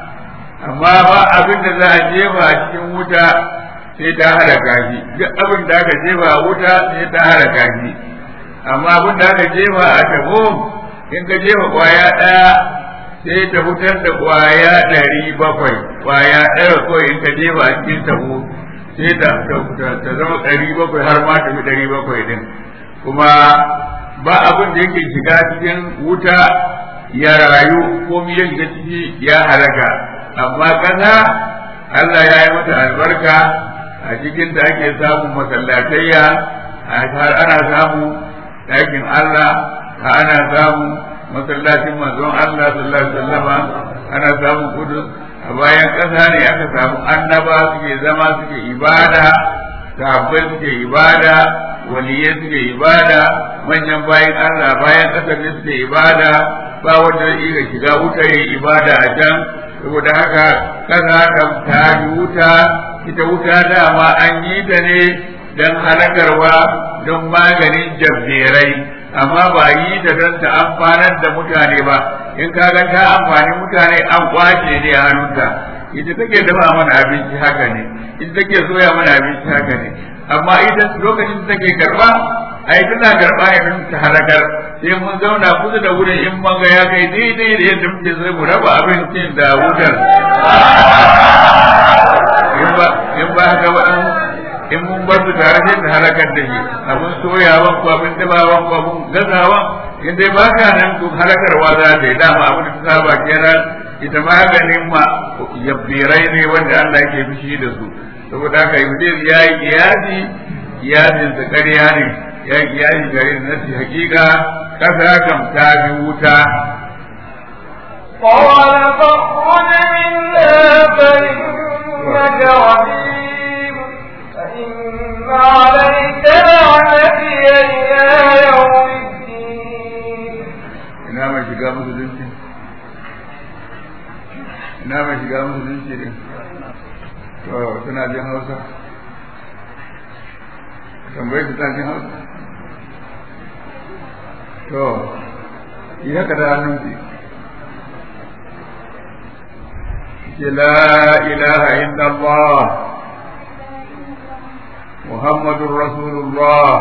amma ba abin da za a jefa a cikin wuta sai ta halaka shi duk abin da aka jefa a wuta sai ta halaka shi amma abin da aka jefa a tabo in ka jefa kwaya ɗaya sai ta fitar da kwaya ɗari bakwai kwaya ɗaya kawai in ka jefa a cikin tabo sai ta ta zama ɗari bakwai har ma tafi ɗari bakwai din kuma ba abin da yake shiga cikin wuta ya rayu ko ya shiga ciki ya halaka amma ƙasa Allah ya yi mata albarka a cikin da ake samun masallatayya har ana samu ɗakin Allah ana samu masallacin manzon Allah sallallahu alaihi wasallama ana samun kudus a bayan ƙasa ne aka samu annaba suke zama suke ibada sahabbai suke ibada waliyai suke ibada manyan bayan Allah bayan ƙasar ne suke ibada ba wanda zai iya shiga wuta ya ibada a can saboda haka ƙasa kan ta wuta ita wuta dama an yi ta ne don halakarwa don maganin jabberai amma ba yi ta don ta amfanar da mutane ba in ka ga ta amfani mutane an kwace ne a hannunta ita take dafa mana abinci haka ne ita take soya mana abinci haka ne amma ita lokacin da take karba ai tana karba ne don ta halakar sai mun zauna kusa da wurin in mun ga ya kai daidai da yadda muke sai mu raba abincin da wutar in ba in ba haka ba in mun bar su tare sai ta halakar da shi abin soyawan ko abin dabawan ko abin gazawan in dai ba ka nan to halakarwa za ta yi dama abin da ta saba kenan ita maganin ma yabbirai ne wanda Allah yake fushi da su saboda haka iblis ya yi kiyasi kiyasin sa ƙarya ne ya yi kiyasi gare da nasi hakika kasa kam ta bi wuta قال فاخرج منها فإنك رجيم فإن عليك لعنتي إلى يوم الدين ina mai shiga musulunci ina mai shiga musulunci ne to suna jin hausa tambayi su jin hausa to yi haka da hannun ki ce la ilaha illallah muhammadun rasulullah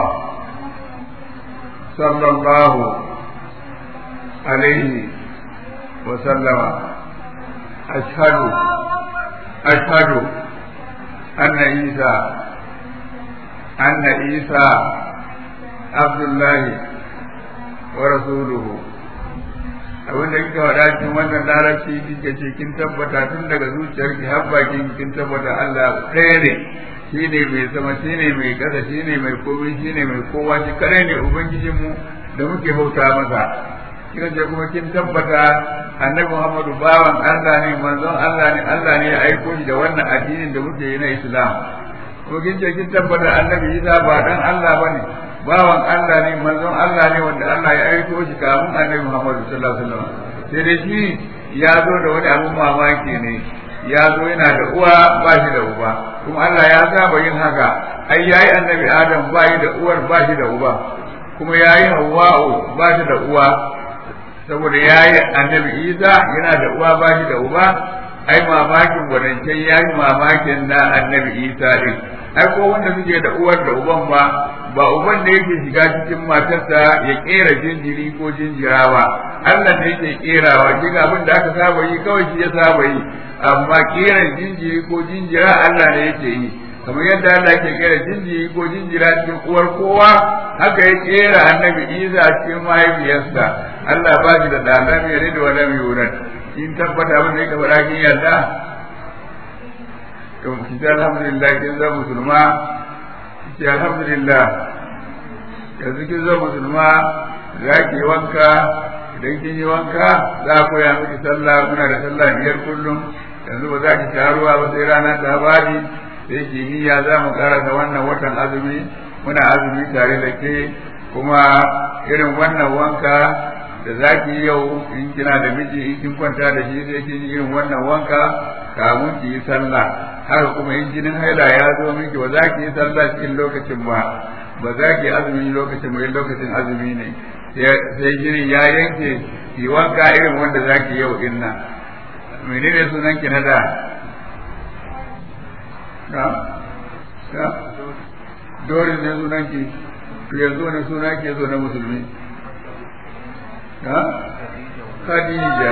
sallallahu alaihi wa sallama ashhadu ashhadu anna isa anna isa abdullahi wa rasuluhu abin da kika faɗa cikin wannan larabci kika ce kin tabbata tun daga zuciyarki har bakin kin tabbata Allah ɗaya ne shi ne mai sama shi ne mai ƙasa shi ne mai komai shi ne mai kowa shi kare ne ubangijinmu da muke bauta masa kika ce kuma kin tabbata annabi Muhammadu bawan Allah ne manzon Allah ne Allah ne ya aiko shi da wannan addinin da muke yi na Islam ko kin ce kin tabbata annabi Isa ba dan Allah bane bawan Allah ne manzon Allah ne wanda Allah ya aiko shi kamun annabi Muhammadu sallallahu alaihi wasallam sai dai shi ya zo da wani abun mamaki ne ya zo yana da uwa ba shi da uba kuma Allah ya saba yin haka ai yayi annabi Adam ba shi da uwar ba shi da uba kuma yayi Hawwa'u ba shi da uwa saboda yayi annabi Isa yana da uwa ba shi da uba ai mamakin wadancan yayi mamakin na annabi Isa din ai ko wanda suke da uwar da uban ba ba uban da yake shiga cikin matarsa ya kera jinjiri ko jinjira ba Allah ne yake kerawa shi abin da aka saba yi kawai shi ya saba yi amma kera jinjiri ko jinjira Allah ne yake yi kamar yadda Allah ke kera jinjiri ko jinjira cikin uwar kowa haka ya kera annabi Isa cikin mahaifiyarsa Allah ba shi da dana mai rida wa lam yurad in tabbata abin da yake faɗa kin yarda to ki ta alhamdulillah kin zama musulma ki alhamdulillah yanzu kin zama musulma za ki yi wanka idan kin yi wanka za a koya miki sallah muna da sallah biyar kullum yanzu ba za ki sha ruwa ba sai ranar ta bani sai kimiyya za mu karasa wannan watan azumi muna azumi tare da ke kuma irin wannan wanka da za ki yi yau in kina da miji in kin kwanta da shi sai kin yi irin wannan wanka kamun ki yi sallah haka kuma in jinin haila ya zo miki ba za ki yi sallah cikin lokacin ba ba za ki yi azumi lokacin ba lokacin azumi ne sai jinin ya yanke ki wanka irin wanda za ki yau din nan menene sunan ki na da na na dorin ne sunan ki to yanzu wani suna ke zo na musulmi na Khadija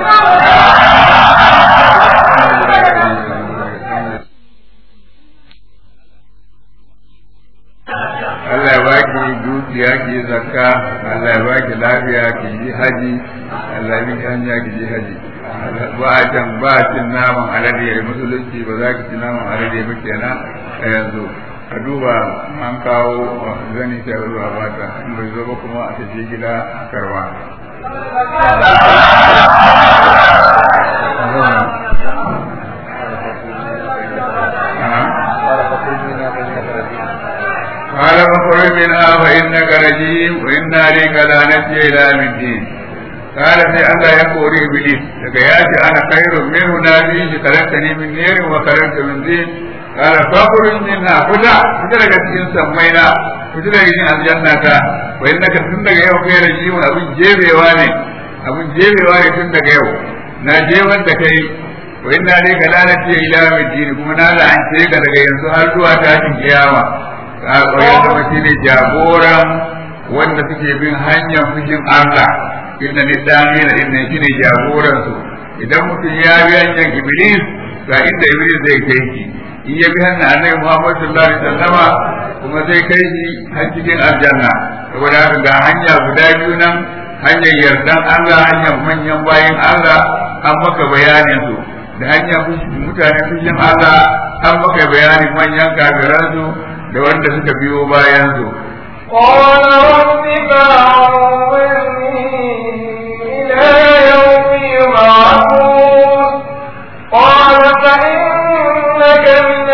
Allah ya baki dukiya ki zakka Allah ya baki lafiya ki yi haji Allah ya baki hanya ki yi haji ba a can ba a cin naman alade ya musulunci ba za ki ci naman alade ba kenan a yanzu a duba an kawo zani ta ruwa ba ta in bai zo ba kuma a tafi gida a karwa قال فاخرج منها فإنك رجيم وإن عليك لعنتي إلى من الدين قال في الله يقول إبليس لقياتي أنا خير منه نبي خلقتني من نير وخلقت من دين قال فاخرج منها فتا فتا لك cikin sammaina fita daga cikin aljannata wa innaka tun daga yau kai rajim abin jebewa ne abin jebewa ne tun daga yau na jeban da kai wa inna alayka lanati ila middin kuma na la'ance ka daga yanzu har zuwa tashin kiyama ka koyar da mace ne jagoran wanda suke bin hanyar fushin Allah inda ni dami na inda shi ne jagoran su idan mutum ya bi hanyar iblis ga inda iblis zai kai shi in ya bi hanyar annabi Muhammad sallallahu alaihi wasallama kuma zai kai shi har cikin aljanna saboda haka ga hanya guda biyu nan hanyar yardan Allah hanyar manyan bayan Allah an maka bayanin su da hanyar mutane fushin Allah an maka bayanin manyan kafiran su da wanda suka biyo bayan su قال رب فأنظرني إلى يوم يبعثون قال فإنك من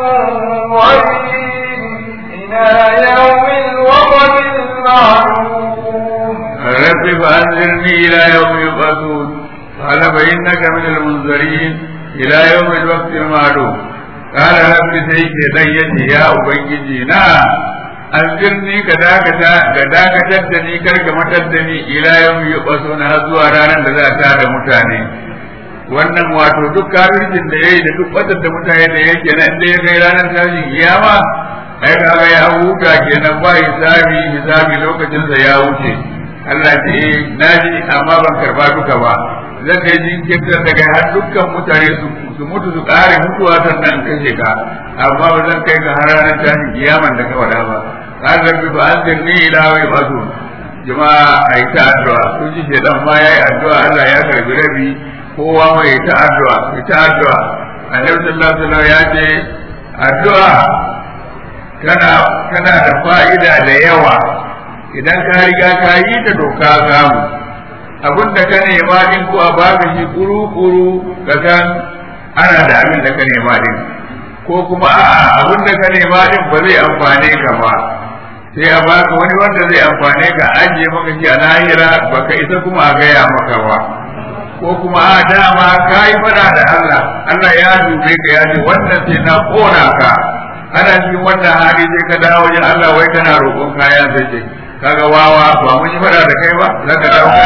المنظرين إلى يوم الوقت المعلوم رب فأنذرني إلى يوم يبعثون قال فإنك من المنذرين إلى يوم الوقت المعلوم قال رب سيك ديتي يا أبنجي نا an birni ka dakata ga dakatar da ni kar ka matar da ni ila yau yi ɓaso na har zuwa ranar da za ta da mutane wannan wato duk kafircin da yayi da duk batar da mutane da yake nan da ya kai ranar tashin kiyama ai kaga ya huta kenan ba hisabi hisabi lokacin sa ya wuce Allah ce eh naji amma ban karba duka ba zan kai jinkirtar daga har dukkan mutane su su mutu su kare mutuwa sannan kashe ka amma ba zan kai ga har ranar tashin kiyaman da ka wada ba kan rabbi ba an dirni ila wai basu jama'a ai ta addu'a kun ji shedan ma yayi addu'a Allah ya karbi rabi kowa mai ta addu'a ta addu'a annabi sallallahu alaihi wasallam ya ce addu'a kana kana da fa'ida da yawa idan ka riga ka yi ta to ka samu abin da ka nema din ko a baka shi kuru kuru ka san ana da abin da ka nema din ko kuma a'a abin da ka nema din ba zai amfane ka ba sai a baka wani wanda zai amfane ka ajiye maka shi a lahira baka isa kuma a gaya maka ba ko kuma a dama ka yi fada da Allah Allah ya dube ka ya ce wannan sai na kona ka ana cikin wannan hali sai ka dawo wajen Allah wai kana roƙon kayan sai ce kaga wawa ba mun yi fada da kai ba za ka dawo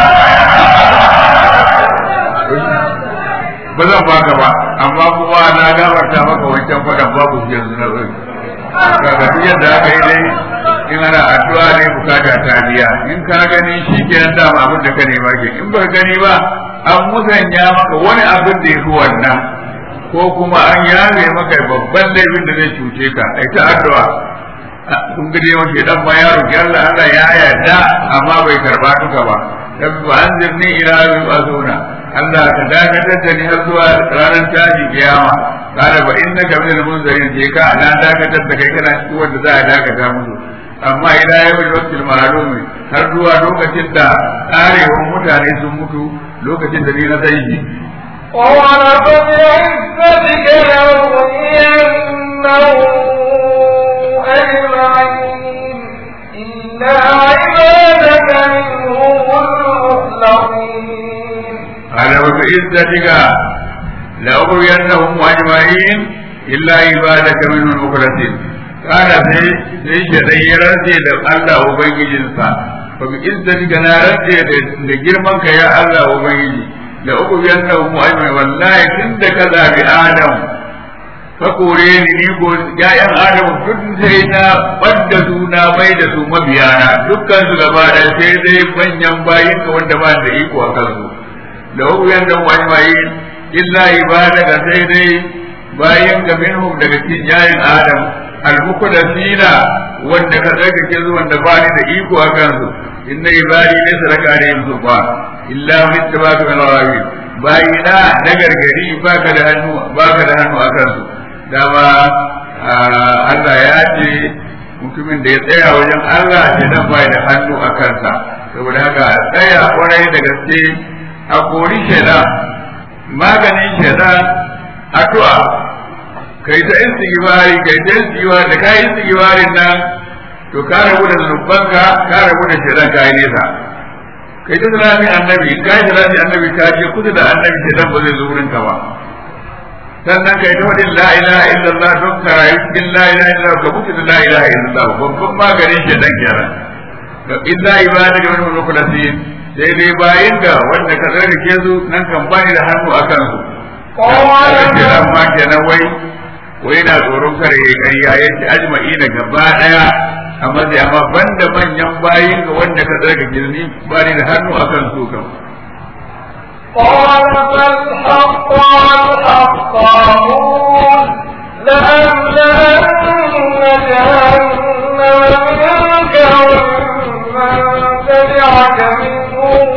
ba zan baka ba amma kuma na gabarta maka wancan fadan babu shi yanzu na zai kaga duk yadda aka yi dai in ana addu'a ne bukata ta biya in ka gani shi kenan dama abin da ka nema ke in ba gani ba an musanya maka wani abin da ya fi wannan ko kuma an yabe maka babban laifin da zai cuce ka ai ta addu'a kun gade wa shedan ma ya roki Allah Allah ya yarda amma bai karba duka ba rabbi wa anzirni ila yawmi azuna Allah ka dakatar da ni har zuwa ranar tashi kiyama kada ba innaka minal munzirin je ka na dakatar da kai kana cikin wanda za a dakata musu amma ila yawmi waqtil ma'lum har zuwa lokacin da karewar mutane sun mutu lokacin da ni na zai yi قال فبعزتك لأغوينهم أجمعين إلا عبادك منهم المخلصين قال وبعزتك لأغوينهم أجمعين إلا عبادك منهم المخلصين قال sai sai shaɗai ya rantse da Allah Ubangijinsa fa bi izzatika na rantse da girman ka ya Allah Ubangiji da uku biyan da mu ai wallahi tun da ka zabi Adam ka kore ni ni ko ya'yan Adam duk sai na badda su na mai da su mabiyana dukkan su gaba da sai dai manyan bayin ka wanda ba da iko a kansu da uku biyan da mu ai illa ibadaka sai dai bayin ka minhum daga cikin yayin Adam al-muqaddasina wanda ka tsarkake su wanda ba ni da iko a kansu inna ibadi ne sadaka da yin zuba illa min tabaka min rawi bayina na gargari baka da hannu baka da hannu a kansu dama Allah ya ce mutumin da ya tsaya wajen Allah ya dan bai da hannu a kansa saboda haka tsaya kwarai da gaske a kori shaidan maganin shaidan addu'a kai ta istighfari kai ta istighfari da kai istighfarin nan to ka rabu da zunubanka ka rabu da shaitan kai nesa kai ta salatin annabi kai salatin annabi ka je kusa da annabi shaitan ba zai zo wurin ka ba sannan kai ta wadin la ilaha illallah don ka rayu cikin la ilaha illallah ka mutu da la ilaha illallah babban maganin shaitan kenan to illa ibadaka min mukhlasin sai dai bayin ka wanda ka tsarkake su nan kan bani da hannu akan su Kawai ma kenan wai wai na tsoron kare ya ƙarya ya ci ajma'i da gaba ɗaya amma sai amma banda manyan bayin ga wanda ka tsarka girni ba ni da hannu akan su kan قال فالحق والحق أقول لأملأن جهنم منك ومن تبعك منهم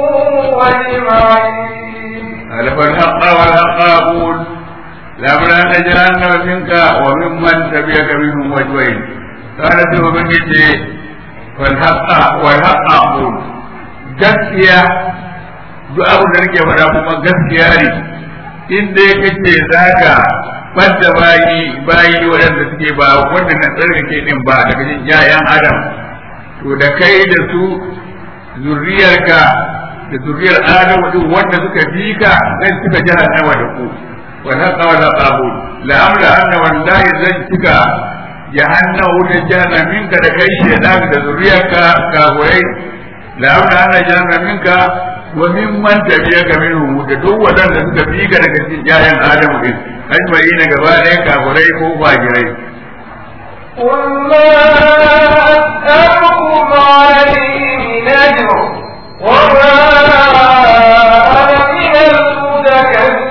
أجمعين قال فالحق والحق أقول لأملأن جهنم منك وممن تبعك منهم أجمعين قال ثم من فالحق والحق أقول gaskiya duk abin da nake faɗa kuma gaskiya ne in dai kace za ka fadda bayi bayi waɗanda suke ba wanda na tsarkake din ba daga cikin ƴaƴan adam to da kai da su zuriyarka da zuriyar adam din wanda suka bi ka zan cika jahannama da ku wa haqa wa la qabul la amla anna wallahi zan cika jahannam wutar jahannam minka da kai shedan da zuriyarka kafurai la amna anna jahannam minka wa mimman tabiyaka minhum da duk wadanda suka bi ka daga cikin ƴaƴan Adamu din ajma'ina gaba ɗaya kafurai ko fajirai قل ما أسألكم عليه من أجر وما أنا من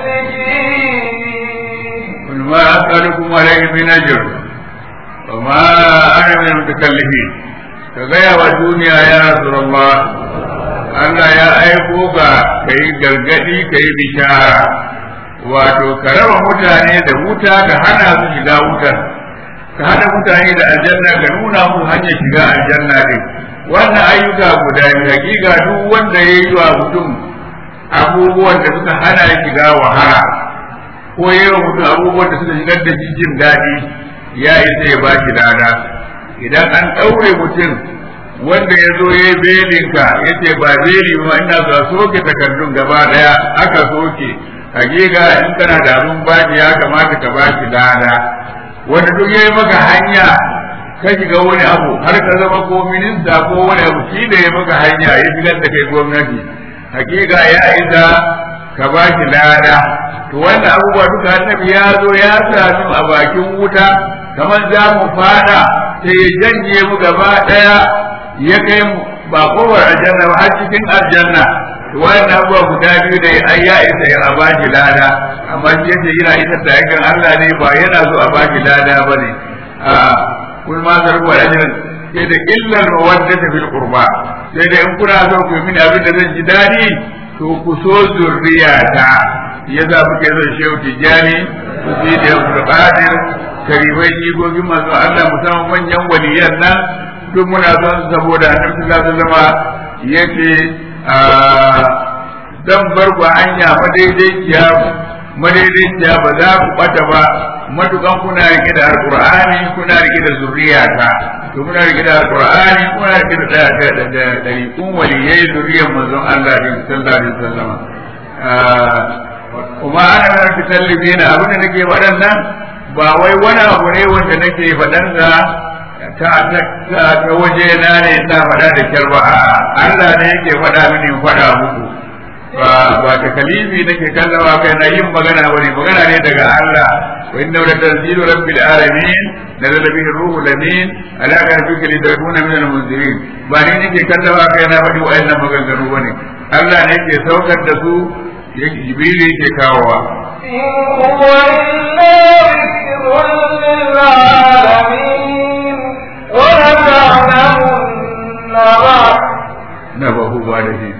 المتكلفين قل ما أسألكم عليه من أجر وما أنا من المتكلفين كغاية والدنيا يا رسول الله Allah ya aiko ka ka yi gargadi ka yi bishara wato ka raba mutane da wuta ka hana su shiga wutar ka hana mutane da aljanna ka nuna musu hanyar shiga aljanna din wannan ayyuka guda biyu hakika duk wanda ya yi wa mutum abubuwan da suka hana ya shiga wahala ko ya yi wa mutum abubuwan da suka shigar da shi jin daɗi ya isa ya ba shi lada idan an ɗaure mutum wanda ya zo ya yi belinka ya ce ba beli ba ina za soke takardun gaba daya aka soke hakika in kana da abin baki ya kamata ka bashi lada wanda duk ya yi maka hanya ka shiga wani abu har ka zama ko minista ko wani abu shi da ya maka hanya ya shigar da kai gwamnati hakika ya isa ka bashi lada to wannan abubuwa duka annabi ya zo ya sami a bakin wuta kamar za mu fada sai ya janye mu gaba daya ya kai mu ba kowar aljanna ba har cikin aljanna to wannan abubuwa guda biyu da ai ya isa ya bashi lada amma shi yace yana isa da yakan Allah ne ba yana so a bashi lada bane a kun ma zarbu ajrin sai da illal mawaddata fil qurba sai da in kuna so ku yi mini abin da zan ji dadi to ku so zurriyata ya za ku ke zan shehu tijjani ku fi da yabu qadir karibai jigogin masu Allah musamman manyan waliyan nan duk muna son saboda annabi sallallahu alaihi wasallam yace dan bar ku hanya madaidaiciya madaidaiciya ba za ku bata ba matukan kuna rike da alqur'ani kuna rike da zuriyata to muna rike da alqur'ani kuna rike da da da da da waliyai zuriyar manzon Allah din sallallahu alaihi wasallam kuma ana da tasallibina abin da nake faɗan ba wai wani abu ne wanda nake faɗan sa ta ta waje na ne ta faɗa da kyar ba Allah ne yake faɗa mini faɗa muku ba ba ta kalifi nake kallawa kai na yin magana bane magana ne daga Allah wa inna la tanzilu rabbil alamin nazala bihi ruhul amin ala qalbika litakuna min al-munzirin ba ni nake kallawa kai na faɗi wa'annan maganganu bane Allah ne yake saukar da su yake jibril yake kawowa إن هو إلا ذكر للعالمين ولتعلمن بعد نبه بعد حين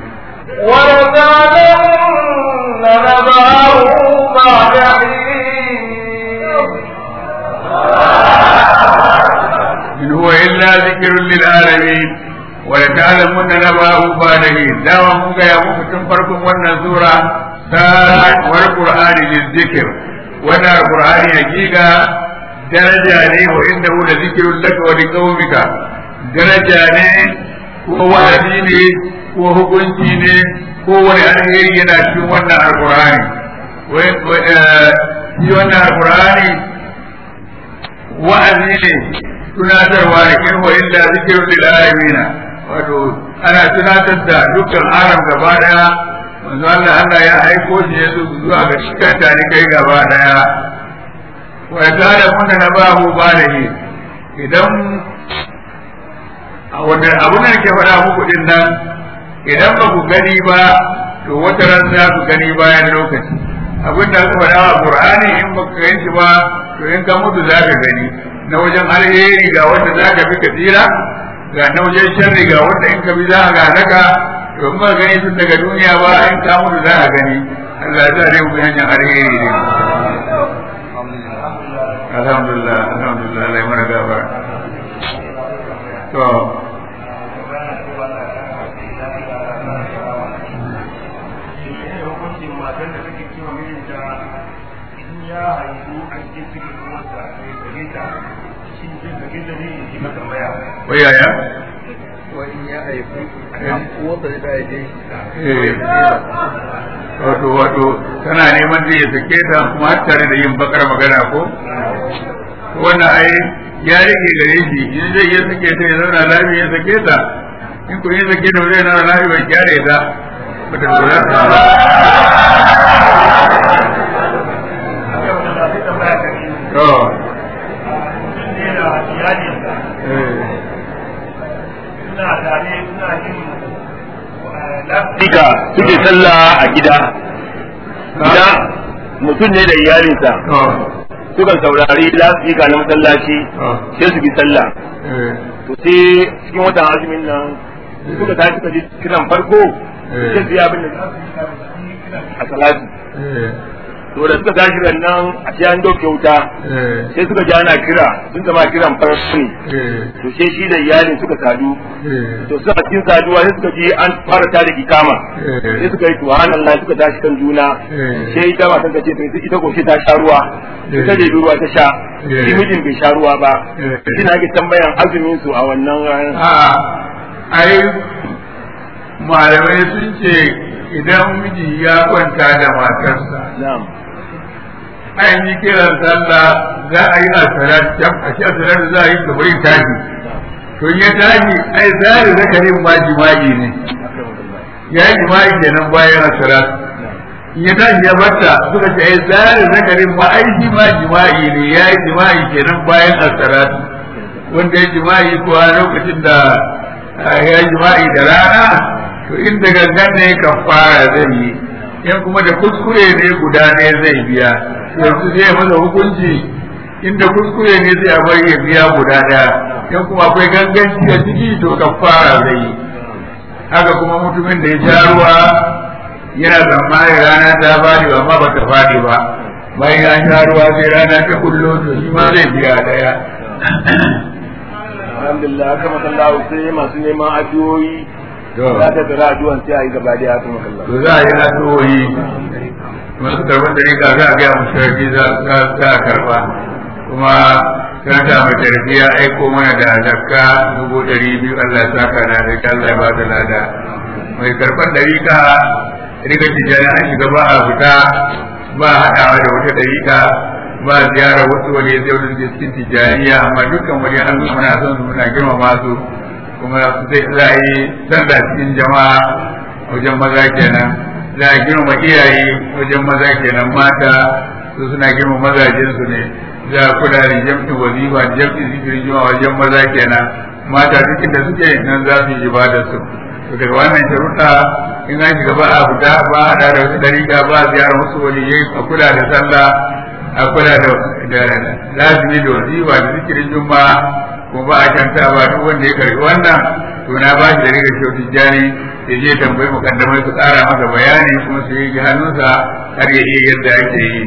ولتعلمن نبعه بعد إن هو إلا ذكر للعالمين ولتعلمن نبأه بعد حين دعوة مكا يا مكا تنفركم وانا سورة سارة والقرآن للذكر وانا القرآن حقيقة درجة ne wa inda hu da zikirun laka wa liqaumika daraja ne ko wa'azi ne ko hukunci ne ko wani alheri yana cikin wannan alqur'ani shi wannan alqur'ani wa'azi ne tunatarwa da kirwa illa zikirun lil alamin wato ana tunatar da dukkan alam gaba daya manzo Allah Allah ya aiko shi ya zuwa ga cikin tare kai gaba daya wa ta'ala kunna nabahu balahi idan a wannan abun da nake faɗa muku din nan idan ba ku gani ba to wata ran za ku gani bayan lokaci abin da aka faɗa a Qur'ani in ba ka ganshi ba to in ka mutu za ka gani na wajen alheri ga wanda za ka fi ka tsira ga na wajen sharri ga wanda in ka bi za ka halaka to in ba gani tun daga duniya ba in ka mutu za ka gani Allah ya sa dai mu bi hanyar alheri ne alhamdulillah alhamdulillah Allah ya mana gafara to wai yaya wani ya haifu wata da haife eh wato wato tana neman zai ya sake ta kuma har tare da yin bakar magana ko wannan ai ya rage gare shi in zai iya sake ta ya zauna lafiya ya sake ta in ku yi sake ta zai zauna lafiya bai kyare ta ba ta lura ta ba to Dika suke sallah a gida. Gida mutum ne da iyalinsa to suka saurari lasika na masallaci sai su bi sallah. eh To sai cikin watan azumin nan suka tashi suka ji kiran farko sai su yi abin da za su yi a salati. eh To da suka tashi ran nan a sai an doke wuta eh sai suka ji ana kira sun zama kiran farko ne. eh To sai shi da iyalin suka sadu eh to suna cikin saduwa sai suka ji an fara tada ikama sai eh suka yi subhanallah suka tashi kan juna Eh. sai ita ba ta ce to ita ko ta sha ruwa Eh. ita da ruwa ta sha Eh. shi mijin bai sha ruwa ba Eh. ina ga tambayan azumin su a wannan ranar a ai malamai sun ce idan miji ya kwanta da matarsa na'am an yi kiran sallah za a yi asarar can a shi asarar za a yi kamar yin tashi to in ya tashi ai zari zakarin ma jima'i ne ya yi jima'i kenan bayan asarar in ya tashi ya barta suka ce ai zari zakarin ma ai shi ma jima'i ne ya yi jima'i kenan bayan asarar wanda ya jima'i kuwa lokacin da ah, ya jima'i da rana to inda gangan ne kafara zai yi in kuma da kuskure ne guda ne zai biya yanzu zai masa hukunci inda kuskure ne zai a bari ya biya guda daya in kuma akwai ganganci a ciki to kafara zai yi haka kuma mutumin da ya sha ruwa yana tsammanin rana ta fadi amma ba ta fadi ba bayan ya sha ruwa sai rana ta kullo to shi ma zai biya daya alhamdulillah haka makallahu sai masu neman addu'o'i To. za ta tsara addu'an sai a yi gaba da haka makallahu to za a yi addu'o'i masu karɓar da rika za a gaya mu sharadi za za a karɓa kuma karanta mai tarbi ya aiko mana da zakka dubu ɗari biyu Allah ya saka na da Allah ya ba da lada mai karɓar da rika rika tijjani an shiga ba a fita ba a haɗawa da wata ɗarika ba a ziyara wasu wani ya zai wani cikin tijjaniya amma dukkan wani an muna son su muna girmama su kuma zai za a yi sallah cikin jama'a wajen maza kenan za a girma iyaye wajen maza kenan mata su suna girma mazajen su ne za a kula da jam'i wazifa da jam'i zikirin jama'a wajen maza kenan mata duk da suke nan za su yi ibadar su to daga wannan sharuɗa in an shiga ba a fita ba a da wasu dariƙa ba a ziyara wasu waliyai a kula da sallah a kula da da lazimi da wazifa da zikirin juma'a kuma ba a canta ba duk wanda ya karbi wannan to na ba shi da rigar shauti jani ya je tambayi mukaddamai su ƙara masa bayani kuma su yi hannunsa har ya iya yadda ake yi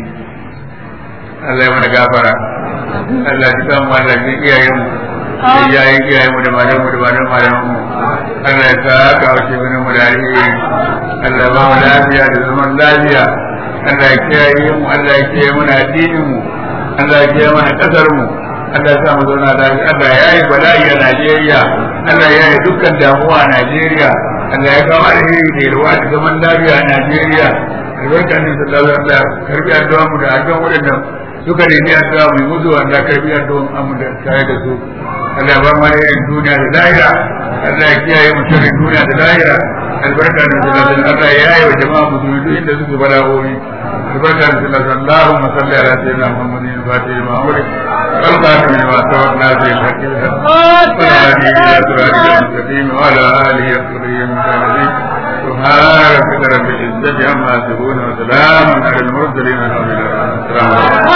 Allah ya mana gafara Allah ya samu Allah ya iyayen mu da iyayen iyayen mu da malamu da malamu malamu mu Allah ya sa ka wace mana mu da alheri Allah ya ba mu lafiya da zaman lafiya Allah ya kiyaye mu Allah ya kiyaye mana addinin mu Allah ya kiyaye mana kasar mu Allah ya sa mu zauna lafiya Allah ya yi bala'i a Najeriya Allah ya yi dukkan damuwa a Najeriya Allah ya kawo alheri da yalwa da zaman lafiya a Najeriya albarka ne sallallahu alaihi wasallam karbi addu'a mu da addu'a wadanda suka nemi addu'a mu musu wanda karbi addu'a mu da tare da su Allah ya ba mu alherin duniya da lahira Allah ya kiyaye mu sharrin duniya da lahira albarka ne sallallahu alaihi wasallam Allah ya yi wa jama'a musulmi duk inda suke bala'o'i albarka ne sallallahu alaihi wasallam Allahumma salli ala sayyidina Muhammadin al-fatih lima ughliq والخاتم لما سبق ناصر الحق بالحق والهادي الى صراطك المستقيم وعلى اله وصحبه وسلم سبحان ربك رب العزه عما يصفون وسلام على المرسلين والحمد لله السلام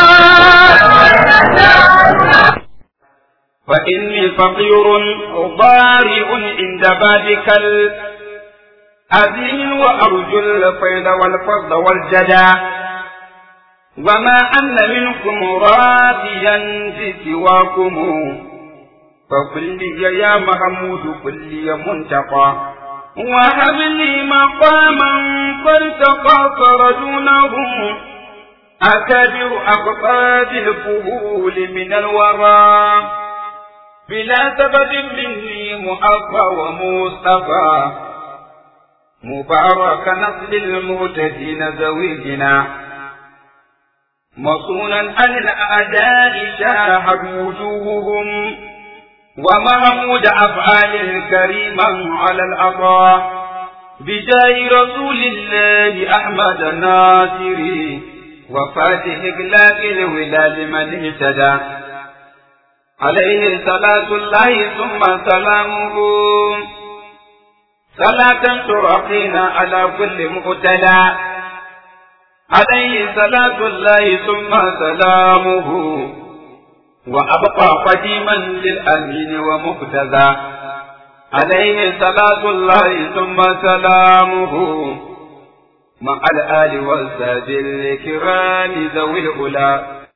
عليكم فإني فقير ضارع عند بابك الأذين وأرجو الفيض والفضل والجدى وما أن منكم راضيا بسواكم فقل لي يا محمود قل لي منتقى وهب لي مقاما فالتقى فرجونه أكبر أقطاب الفهول من الورى بلا سبب مني مؤفى ومصطفى مبارك نسل المهتدين زويجنا مصونا عن الأعداء شاهد وجوههم ومحمود أفعال الكريما على العطاء بجاه رسول الله أحمد الناصري وفاتح إغلاق الولاد من اهتدى عليه صلاة الله ثم سلامه صلاة ترقينا على كل مقتدى عليه صلاة الله ثم سلامه وأبقى قديما للأمين ومقتدى عليه صلاة الله ثم سلامه مع الآل والساد الكرام ذوي الأولى